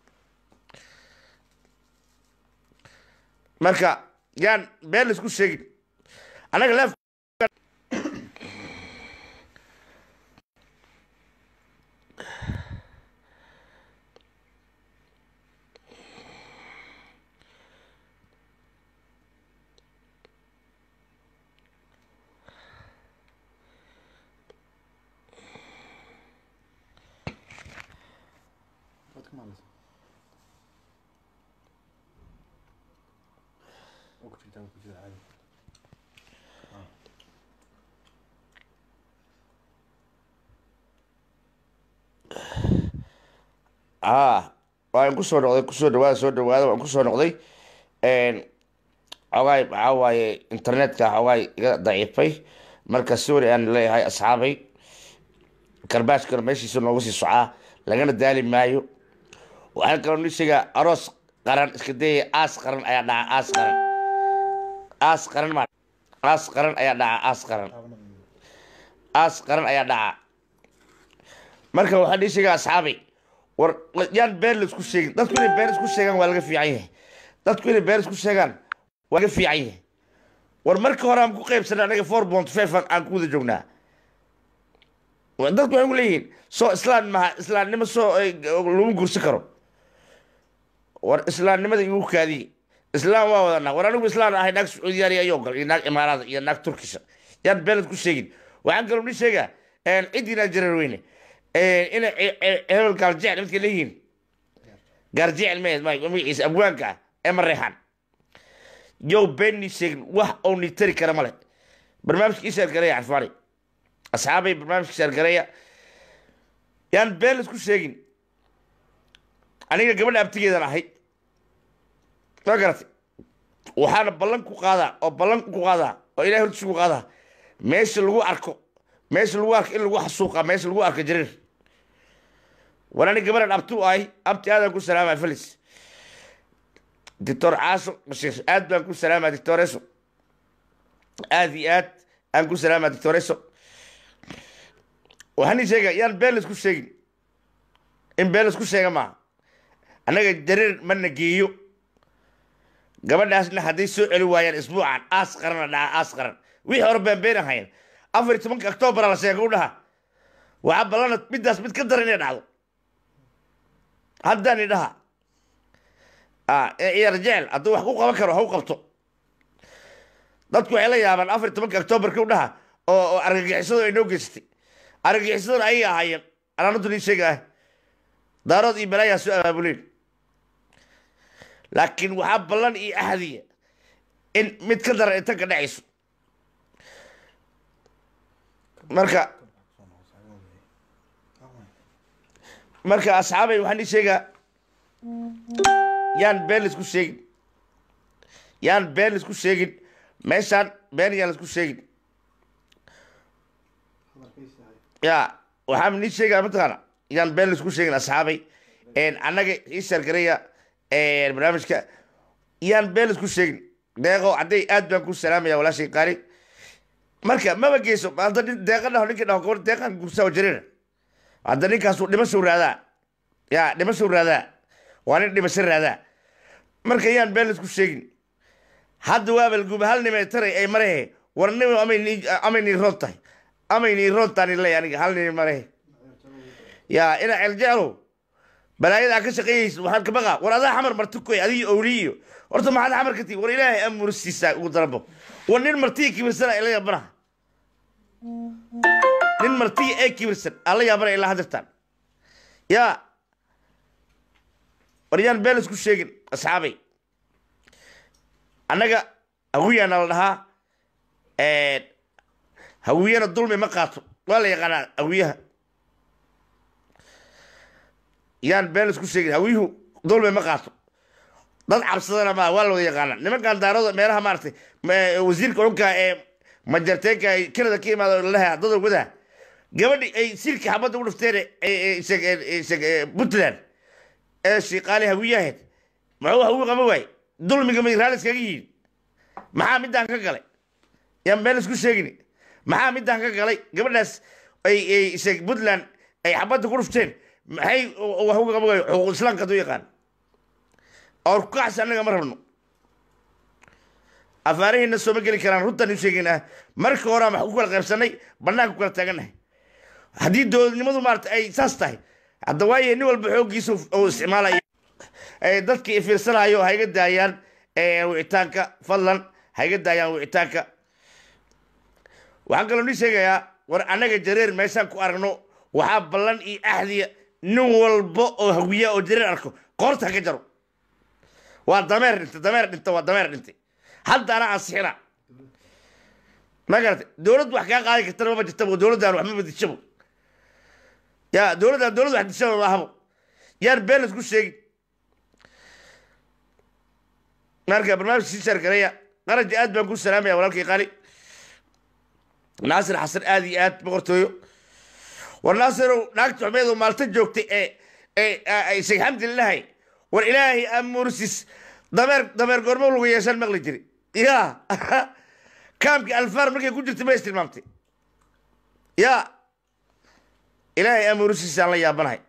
marka yaan been laisku sheegin annaga leef a waan kusoo noqday kusoo dhawaada soo dhawaada waan kusoo noqday xogaay waxaa waaye internetka xogaay iga daciifay marka sorry aan leeyahay asxaabay karbaashkana meeshiisa noogu sii socaa lagana daali maayo waxaan kaloo ni sheegaa aroos qaran iska dayaya aas qaran ayaa dhaca aas qaran aas qaran ma aas qaran ayaa dhaca aas qaran aas qaran ayaa dhaca marka waxaan ii sheegaa asxaabay war yaan been la isku sheegin dadku inay been isku sheegaan waa laga fiican yahay dadku inay been isku sheegaan waa laga fiican yahay war marka hore aan ku qaybsanay anaga four point five aan ku wada joognaa dadku waxay ku leeyihiin soo islaan maha islaamnimo soo lagu gursi karo war islaamnimada igu kaadiye islaam waa wadanaa war anigu islaan ahay naag sacuudiyaani ayoo gal iyo naag imaaraada iyo naag turkisha yaan been isku sheegin waxaan kaloo ni sheegaa ciddii jareer weyne ina hebel gaaljecel midka leeyihiin gaarjecel ma magaciisa abwaanka ah ee mareexaan yow beenni sheegin wax oo ni tari kara male barnaamijka ii sheergareeya carfaani asxaabay barnaamijka sheergareeya yaan been la isku sheegin aniga gabadha abtigeedan ahay ma garatay waxaana ballan ku qaadaa oo ballan ku qaadaa oo ilahay hortiisa ku qaadaa meesha lagu arko meesha lagu arko in lagu xasuuqa meesha lagu arko jarir war ani gabadhan abti u ahay abti aadaan ku salaamaya felis doctor caaso bashiir aad baan ku salaamaya doctoreso aad iyo aad aan ku salaamaya doctoreso waxaan ii sheega yaan been la isku sheegin in been la isku sheega maaha annaga jarir mana geeyo gabadhaasna hadday soo celi waayaan isbuucan aas qarana dhaca aas qaran wixii hore beenbeen ahayn afar iyo tobanka octoobara la sheega u dhaha waxaa ballana middaas mid ka daran inay dhacdo haddaan idhaha ciyaar jecel hadduu wax ku qaban karo ha u qabto dadku waxay la yaabaan afar iyo tobanka octoobarka u dhaha oo oo argagixisadu ay noo geysatay argagixisaduna ayay ahaayeen anaanadu nii sheega ah daarood iyo balaayaa soo abaabuleen laakiin waxaa ballan iyo ahdiya in mid ka daran inta ka dhacayso marka marka asxaabay waxaan ii sheegaa yaan been laisku sheegin yaan been laisku sheegin meeshaan been yaan laisku sheegin ya waxaan nii sheegaa mataqaana yaan been laisku sheegin asxaabay annaga ii sheergaraya barnaamijka yaan been laisku sheegin deeqo hadday aad baan ku salaamaya walaashay qaali marka maba geyso hadda nin deeqa dhaho ninkii dhaho gabadh deeqan gursaa jirina hadda ninkaasu dhimashow raadaa ya dhimashow raadaa waa nin dhimasho raadaa marka yaan been laisku sheegin hadda waa balguba hal nimay taray ay marehe war nim amay nii roon tahay amay nii roon taani ley aniga hal nimi marehe ya ina celjeclow balaayadaa ka shaqeeyeysa waxaan ka baqaa war adaa xamar marti koy adiga owli iyo horta maxaad xamar ka tii war ilaahay amursiisaa ugu darabo war nin martiya kibirsana ila yaabanaha nin martiya ee kibirsan ala yaabana ilaa hadirtaan yaa war yaan been isku sheegin asxaabay annaga hawiyaana la dhahaa hawiyana dulmi ma qaato waa la yaqaanaa hawiyaha yaan been isku sheegin hawiyuhu dulmi ma qaato dad cabsadana ma waa la wada yaqaana nimankan daarada meelaha maaragtay wasiirka xunka ee majarteenka ay kanada ka imaado lalaha dada wadaha gabadhi ay silka xabadda u dhifteen puntland ee shiiqaale hawiyaheed muxuu hawi qaba waay dulmiga may raalis kaga yihiin maxaa midaan ka galay yaan been isku sheegin maxaa midaan ka galay gabadhaas ay puntland ay xabadda ku dhifteen maxay hawi qaba waay xuquuq islaamka hadduu yaqaan or kacsi annaga ma rabno afaarihiina sooma geli karaan runtaan u sheegaynaa marka horaa wax ku kala qaybsanay banaanka ku kala taagannahay haddii dowladnimadu maarata ay saas tahay hadda waaye nin walba xooggiisa oo isticmaalaya dadkii ifiirsanayo ha iga daayaan wicitaanka fadlan ha iga daayaan wicitaanka waxaan kaloo nii sheegayaa war annaga jareer meeshaan ku aragno waxaa ballan iyo ahdiya nin walba oo hawiya oo jareer arko qoorta ha ka jaro waa dameer dhintay dameer dhintay waa dameer dhintay hadda anaa ansixina ma garatay dowladdu wax kaa qaadi kartana maba jirtabo dowladdan waxma badishabo ya dowladdan dowlad wax dishaba ma ahabo yaan been laisku sheegin marka barnaamij sii shaargareya qaraji aad baan ku salaamaya walaalkii qaali naasir xasan aad iyo aad boqortooyo war naasirow naagta xumeedu maalta joogtay ee ee sheekh xamdi lilahay war ilaahay amursis dameer dameer goormo lagu yeeshaan maqli jiri ya kaamkii alfaar markay ku jirtay ma is tilmaamtay ya ilaahay amursiisaan la yaabanahay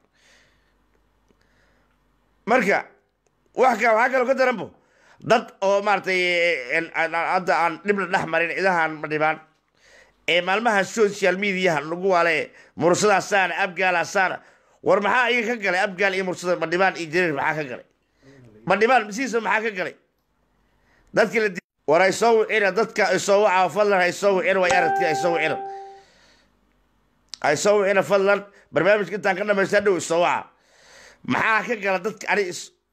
marka wax ka waxaa kaloo ka daranbo dad oo maaragtay hadda aan dhibna dhex marin cidahan ma dhibaan ee maalmaha social mediaha lagu waale mursadaasaana abgaalaasaana war maxaa iyaga ka galay abgaal iyo mursada madhibaan iyo jareer maxaa ka galay madhibaan masiisa maxaa ka galay dadkii la war ay soo wicina dadka ay soo wacaa fadlan ay soo wicina way aragti ay soo wicina ay soo wicina fadlan barnaamijka intaan ka dhamaystaa dhow isoo waca maxaa ka gala dadka ani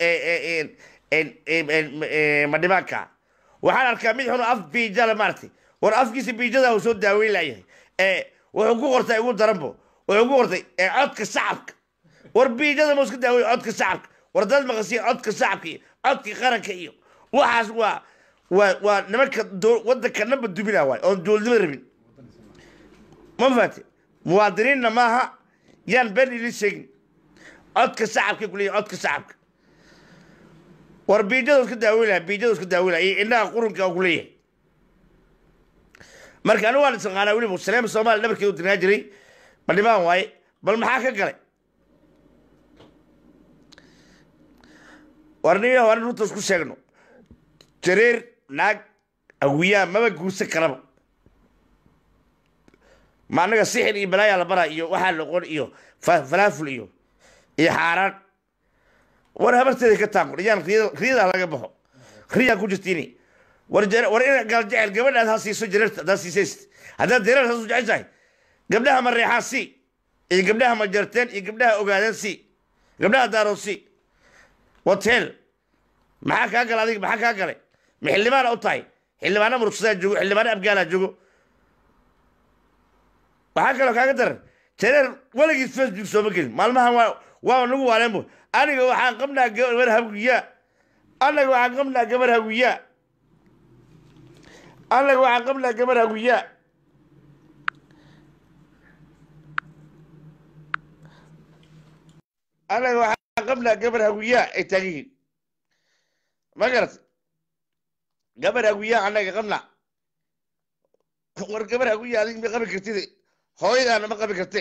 madhibaanka waxaan arkaa mid xun af biijala maaragtay war afkiisa biijada uu soo daaweyn layahay wuxuu ku qortay ugu daranbo wuxuu ku qortay codka shacabka war biijada ma iska daawey codka shacabka war dad maqasiya codka shacabka iyo codka qaranka iyo waxaas waa waa waa nimanka wadanka namba dubina waay oon dowladnimo rabin ma faate muwaadiniinna maaha yaan been ilin sheegin codka shacabka kuleeyahy codka shacabka war biijada iska daaweyn laha biijada iska daaweyn laha iyo indhaha qurunka ku leeyahay marka anigu waan isaqaanaa weliba saleema soomaaliya dhabarkeedu dirnaa jiray madhibaan waaye bal maxaa ka galay war nin waa nin runta isku sheegno jareer naag awiyaa maba guursan karaba ma annaga sixir iyo balaayaa la baraa iyo waxaa loqon iyo fa- falaaful iyo iyo xaaraan war habarteeda ka taaqo yaan riyadaa laga baxo riyaa ku jirtiini war jare- war ina gaaljecel gabadhaad ha siiso jareerta haddaad siisayst haddaad jareer haasu jeceshahay gabdhaha ma reexaan si iyo gabdhaha ma jarteen iyo gabdhaha ogaadeen si gabdhaha daarood si hotel maxaa kaa gala adiga maxaa kaa galay ma xildhibaana u tahay xildhibaana murugsadaa joogo xildhibaana abgaalaa joogo waxaa kaloo kaaga daran jareer weligiis facebook sooma gelin maalmahan waa waa nagu waaleenbo aniga waxaan qabnaa gabar hawiyaa anaga waxaan qabnaa gabar hawiyaa anaga waxaan qabnaa gabar hawiyaa anaga waxaan qabnaa gabar hawiyaa ay taagan yihiin ma garat gabar hawiyaa anaga qabnaa war gabar hawiyaa adig ma qabi kartid hooyadaana ma qabi karte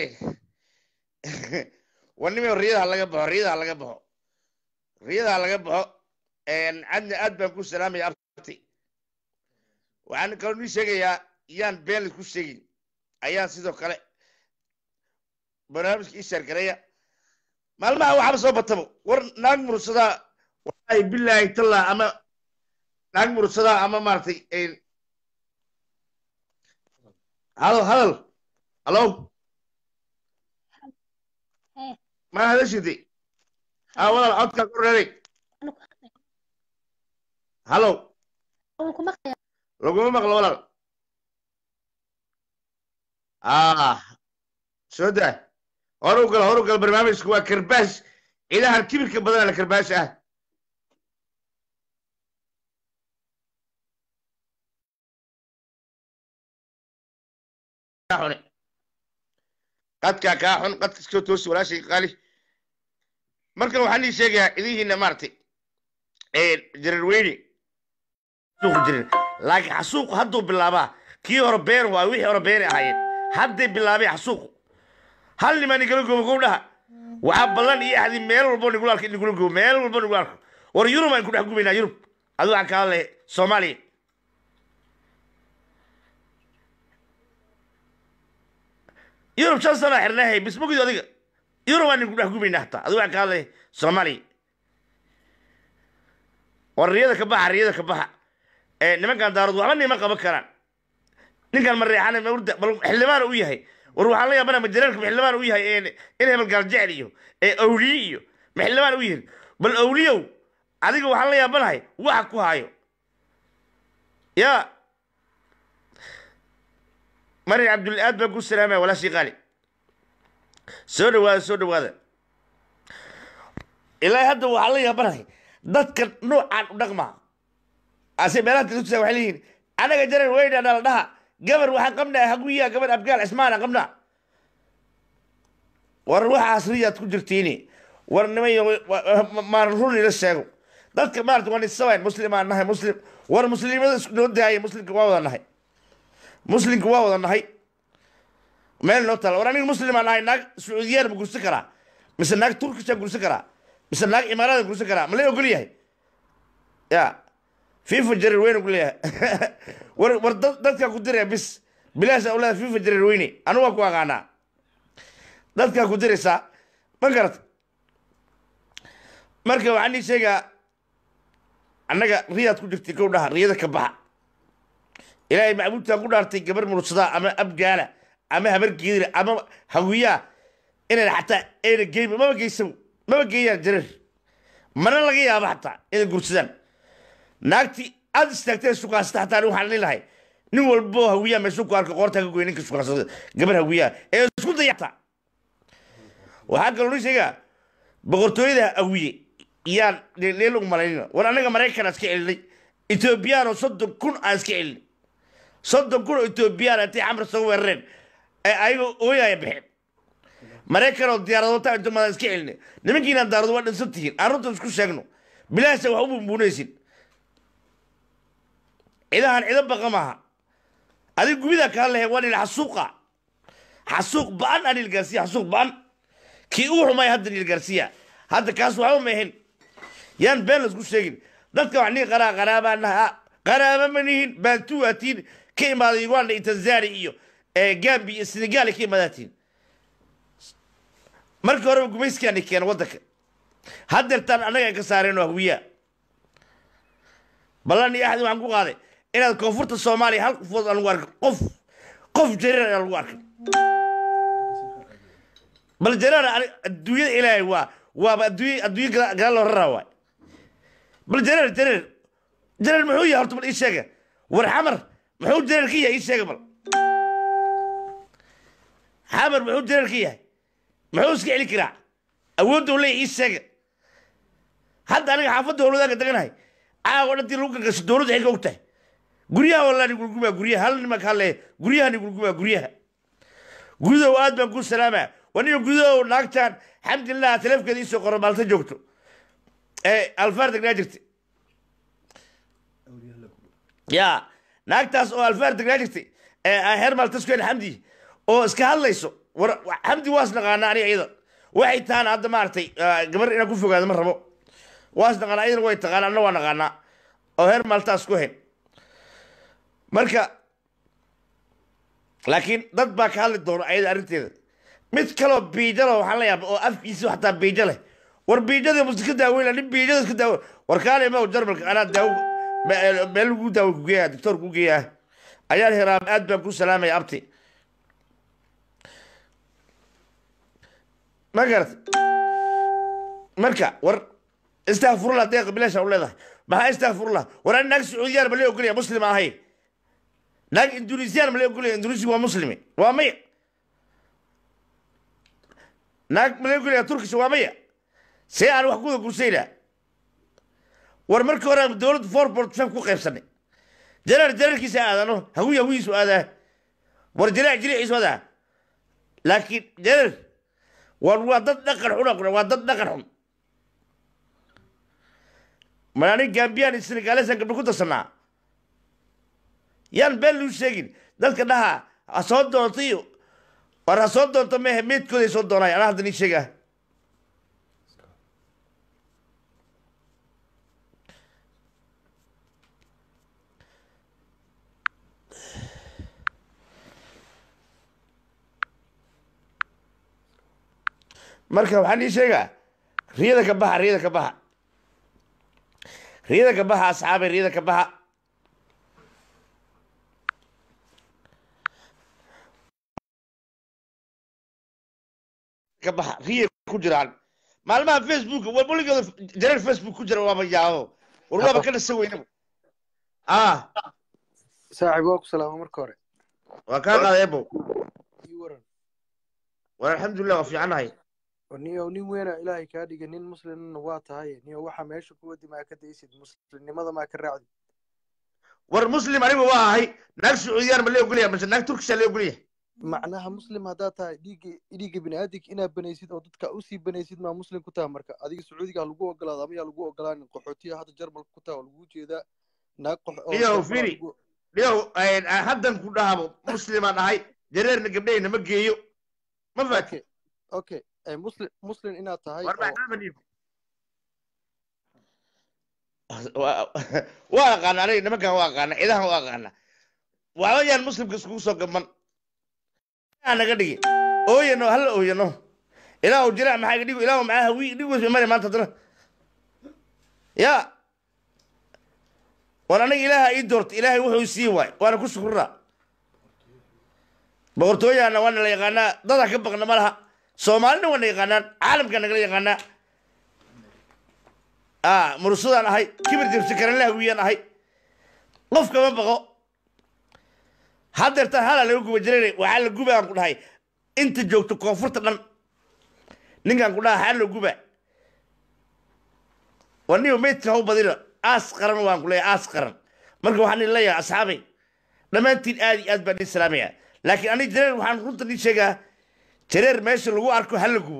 war nima riyadaha laga baxo riyadaha laga baxo riyadaha laga baxo cadna aad baan ku salaamaya abti waxaan kaloo nii sheegayaa yaan been laisku sheegin ayaan sidoo kale barnaamijka ii sheergareeya maalmaha waxaba soo batabo war naag mursadaa wallahi bilaahi tallah ama naag mursadaa ama maaragtay hadal hadal halo ma hadashide a walaal codkaa ku reeray halo laguma maqlo walaal ah soo daa horu gal horu gal barnaamijku waa karbaash ciidahan kibirka badana la karbaash ah xune qadkaa kaa xun qadka iskoo toosi walaashay qaali markan waxaan ii sheegayaa idihiina maaragtay jararweyne suuqu jirin laakiin xasuuqu hadduu bilaabaa kii hore been waa wixii hore beeni ahaayeen hadday bilaabeen xasuuqu hal nimaa nigala goobo gowdhaha waxaa ballan iyo axdi meel walbo nigula arko nigula goobo meel walbo nigula arko war yurub aan ku dhex gubaynaa yurub adu waxaan kaa hadlaya soomaaliya yurub shan sana xirnahay bismugid adiga yurub aan ku dhex gubaynaa hataa adu waxaan kaa hadlaya soomaaliya war riyada ka baxa riyada ka baxa nimankan daarood waxba nima qaban karaan ninkan ma reexan mawrda bal xildhibaan u yahay war waxaan la yaabana majareerka ma xildhibaan u yahay in hebel gaaljecel iyo awliye iyo ma xildhibaan u yihin bal awliyow adiga waxaan la yaabanahay waxa ku hayo ya mari cabdul aad baan ku salaamaya walaashii qaali soo dhawaada soo dhawaada ilaa hadda waxaan la yaabanahay dadka noocaan u dhaqmaa ase meelaha telefisa waxay leeyihiin anaga jarar weyna dhala dhaha gabar waxaan qabnaa haguya gabar abgaal cismaana qabnaa war waxaas riyaad ku jirtiini war nimayo maan run ila sheego dadka maarata waan isabayn muslimaan nahay muslim war muslimada isku noo daaya muslimka waa wada nahay muslimka waa wada nahay meel noo tala war aniga muslimaan nahay naag sacuudiyaan ma gursan karaa mise naag turkishaan gursan karaa mise naag imaaradan gursan karaa ma la ogol yahay ya fifa jarir weyne ku leeyahay war war dadkaa ku diraya bis bilaasha u leedahay fifa jarir weyne anu waa ku aqaanaa dadkaa ku diraysaa ma garata marka waxaan ii sheegaa annaga riyaad ku jirtay kow dhaha riyada ka baxa ilaahay macbuudtaan ku dhaartay gabar mursadaa ama abgaala ama habar geedira ama hawiyaa inayna xataa ayna geyn maba geysabo maba geeyaan jarir mana laga yaabo xataa inay gursadaan naagtii aad istaagtee sukaasata xataa anigu waxaan leelahay nin walbo hawiyaa meeshuu ku arka qoortaa ka goy ninka sukaasada gabar hawiyaa ee isku dayacta waxaa kaloo ni sheegaa boqortooyada hawiye yaan leel ugu malaynina war annaga maraykan aan iska celinay etoobiyaan oo soddon kun aan iska celinay soddon kun oo etoobiyaan intay xamar soo weerareen ee ayagoo ooyaya baxeen maraykan oo diyaaradoota inta madan iska celinay nimankiinaan daarado waa dhinsan tihiin aan runta isku sheegno bilaasha wax u bumbuunaysin cidahan cido baqa maaha adig gubidaa kaa lehe waa dhil xasuuqa xasuuq ba-an aan ilgaarsiya xasuuq ba-an kii uu xumay hadda ilgaarsiya hadda kaas waxba ma ahayn yaan been laisku sheegin dadka wax nii qaraa qaraabaa naha qaraaba ma nihin baantu waatiin ka imaaday uganda iyo tanzania iyo gambi iyo senegal ka imaadaatiin markii horeba gumayskaani keena waddanka haddeertaan annaga ka saareen waa hawiyaa ballan iyo axdi waxaan ku qaaday inaad koonfurta soomaaliya hal qofood aan lagu arkin qof qof jareer aan lagu arkin bal jareer adduunyada ilaahay waa waaba adduunya adduunya gadaal loo raraa waay bal jareer jareer jareer muxuu yahay horta bal ii sheega war xamar muxuu jareer ka yahay ii sheega bal xamar muxuu jareer ka yahay muxuu iska celi karaa awoodda u leeyahay ii sheega hadda aniga xaafadda howladaanka deganahay caawa dhantii lagu gargasho dowladda xilka og tahay guryaha walaa nigulgumaa guryaha hal nimanka halle guryaha nigulgumaa guryaha gudow aad baan ku salaamaa waniga gudow naagtaan xamdillah taleefkeeda iisoo qoro maalta joogto ee alfaar degnaa jirta ya naagtaas oo alfaar degnaa jirta ee heer maaltaskeen xamdi oo iska hadlayso war xamdi waas naqaana aniga iyada waxay tahaan hadda maaragtay gabar inaan ku fogaado ma rabo waas naqaanaa iyadana way taqaana anna waa naqaanaa oo heer maaltaas ku hayn marka laakiin dad baa ka hadli doona ayada arrinteeda mid kaloo biijalo waxaan la yaaba oo afkiisa xataa biijo leh war biijada musi ka daaweyn nin biijada iska daawe war kaale ma jarmalka anaa daawo meel lagu daawo kugeeya doctor ku geeyaa ayaan hiraam aad baan ku salaamaya abti ma garat marka war istakfurullah deeqa bilaasha u leedahay maxaa istakfurullah war ani naag sacuudiyaan ma lee ogolaya muslim ahayn naag indonesian ma lee ogolaya indonesiya waa muslimi waa maya naag ma lee ogolaya turkisha waa maya see aan wax kuda gursaynaa war markii hore dowladda forbort fem ku qaybsanay jaraar jaraarkiisa aadano hawiy hawiyiisu aadaa war jaraac jiriiciisu aadaa laakiin jaraar war waa dad dhaqan xun waa dad dhaqan xun mar anig gambiyaan iyo senegalesan gabdho ku darsanaa yaan been luu sheegin dadka dhaha ha soo doonto iyo war ha soo doonto mehe meedkooday soo doonay anaa hadda nii sheegaa marka waxaan ii sheegaa riyada ka baxa riyada ka baxa riyada ka baxa asxaabay riyada ka baxa ka baxa riya ku jiraan maalmaha facebook waligooda jareer facebook ku jira waaba yaabo war waaba ka dhasa weynaba ah saaxiib waa ku salaama marka hore waa kaa qaaday ebo ii waran war alxamdulilah waa fiicanahay niyo nin weena ilaahay kaa dhiga nin muslimna waa tahay niyo waxa meesha ku wadi maa ka daysid muslimnimada maa ka raacdid war muslim anigu waa ahay naag sacuudiyaan ma lee ogolaya mase naag turkisha lee ogolaya macnaha muslim haddaad tahay dhiigga dhiigga biniaadig inaad banaysid oo dadka usii banaysid maa muslim ku taha marka adiga sacuudiga ha lagu ogolaado ama yaa lagu ogolaanin qaxootiya hadda jarmalka ku taha oo lagu jeedaa naag qox oo Niyow, firi. dhiyow haddan ku dhahabo muslimaan ahay jareerna gabdhahayna ma geeyo ma faati okay okay muslim muslim inaad tahay war oo maxaa ma dhiib waa aqaana aniga nimankan waa aqaana cidahan waa aqaana waxba yaan muslimka iskugu soo gaban aa naga dhigi ooyano hala ooyano ilaahu jira maxaa iga dhigo ilaahu maxaa hawi dhig wes mari maanta haddana ya war aniga ilaaha ii doorta ilaahay wuxuu sii waay waana ku shukuraa boqortooyaana waana la yaqaanaa dadaa ka baqna ma laha soomaalina waana yaqaanaan caalamka nagala yaqaanaa ah murusadaan ahay kibir jabsi karanla hawiyaan ahay qof kama baqo haddeertaan halaa laga guba jiray waxaa la guba aan ku dhahay inta joogto koonfurta dhan ninkaan ku dhaha xaa la guba war niyo meydka hau badina aas qaran waan ku leeyahay aas qaran marka waxaan idin leeyahay asxaabay dhammaantiin aad iyo aad baan idin salaamaya laakiin aniga jareer waxaan runta idin sheegaa jareer meesha lagu arko hala gubo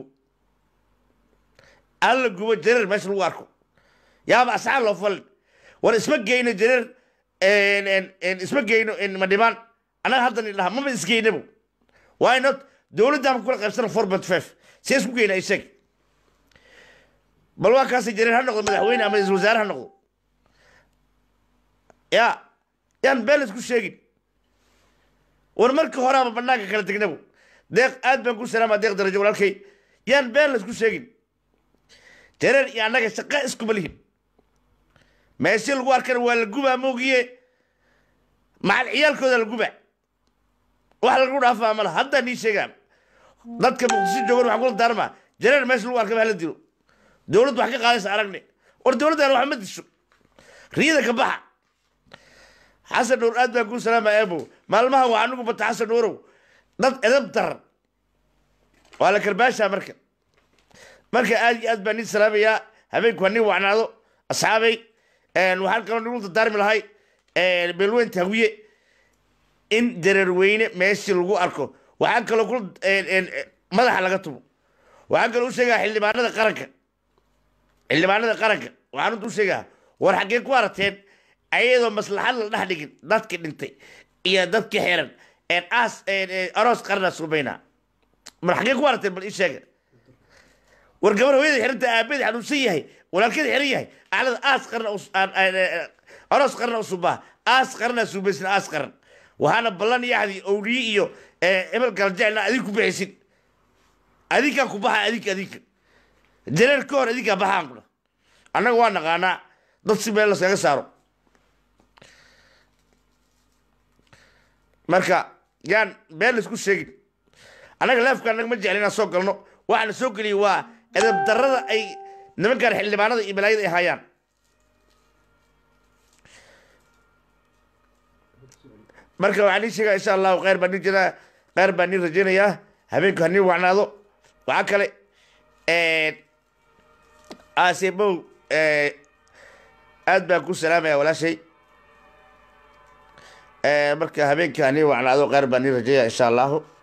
hala gubo jareer meesha lagu arko yaaba asxaab loo falin war isma geyno jareer isma geyno madhibaan annaga haddan idhaha maba isgeynabo why not dowladdaama kula qaybsana four point five see isku geyna isag bal waa kaasi jareer ha noqdo madaxweyne ama isal wasaare ha noqdo ya yaan been laisku sheegin war markii horeaba banaanka kala tegnabu deeq aad baan ku salaama deeq darajo walaalkay yaan been laisku sheegin jareer iyo annaga shaqa iskuma lihin meeshii lagu arkana waa la gubaa moogiye macal ciyaalkooda la gubaa wax lagu dhaafaa mala haddaa nii sheegaa dadka muqdisho joogan waxaan kula daarmaa jareer meesha lagu arkaba hala dilo dowladdu wax ka qaadaysa aragne war dowladdan wax ma disho riyada ka baxa xasan nuur aad baan kuu salaama eebo maalmaha waa anigu bata xasan nuurow dad edab daran waa la karbaashaa marka marka aad iyo aad baan nii salaamayaa habeenku ha nii wacnaado asxaabay waxaan kaloo nigu dardaarmi lahay beelweyn taawiye in dareerweyne meeshii lagu arko waxaan kaloo ku madaxa laga tumo waxaan kaloo u sheegaa xildhibaanada qaranka xildhibaanada qaranka waxaan u sheegaa war xaggee ku arateen ayadoo maslaxad la dhex dhigin dadkii dhintay iyo dadkii xiran aas aroos qarna suubaynaa mar xaggee ku arateen bal ii sheega war gabar hooyada xiranta aabeed xanuunsan yahay walaalkeeda xiran yahay aclada aas qarna aroos qarna usubaa aas qarna suubaysna aas qaran waxaana ballan yaxdi owliye iyo cimil galjeelna adig ku bixisin adinkaa ku baxa adinka adinka jareer ka hor adinkaa baxaan kuna annaga waa naqaanaa dad si meel laskaga saaro marka yaan been laisku sheegin annaga leefka annaga ma jeclin inaan soo galno waxaana soo geliyay waa edab darrada ay nimankan xildhibaanada iyo balaayada ay hayaan marka waxaan ii sheegaa insha allahu kheyr baan ii jiraa kheyr baan ii rajaynayaa habeenku ha nii wacnaado waxaa kale aasebow aad baan ku salaamaya walaashay marka habeenka ha nii wacnaado kheyr baan ii rajaya insha allahu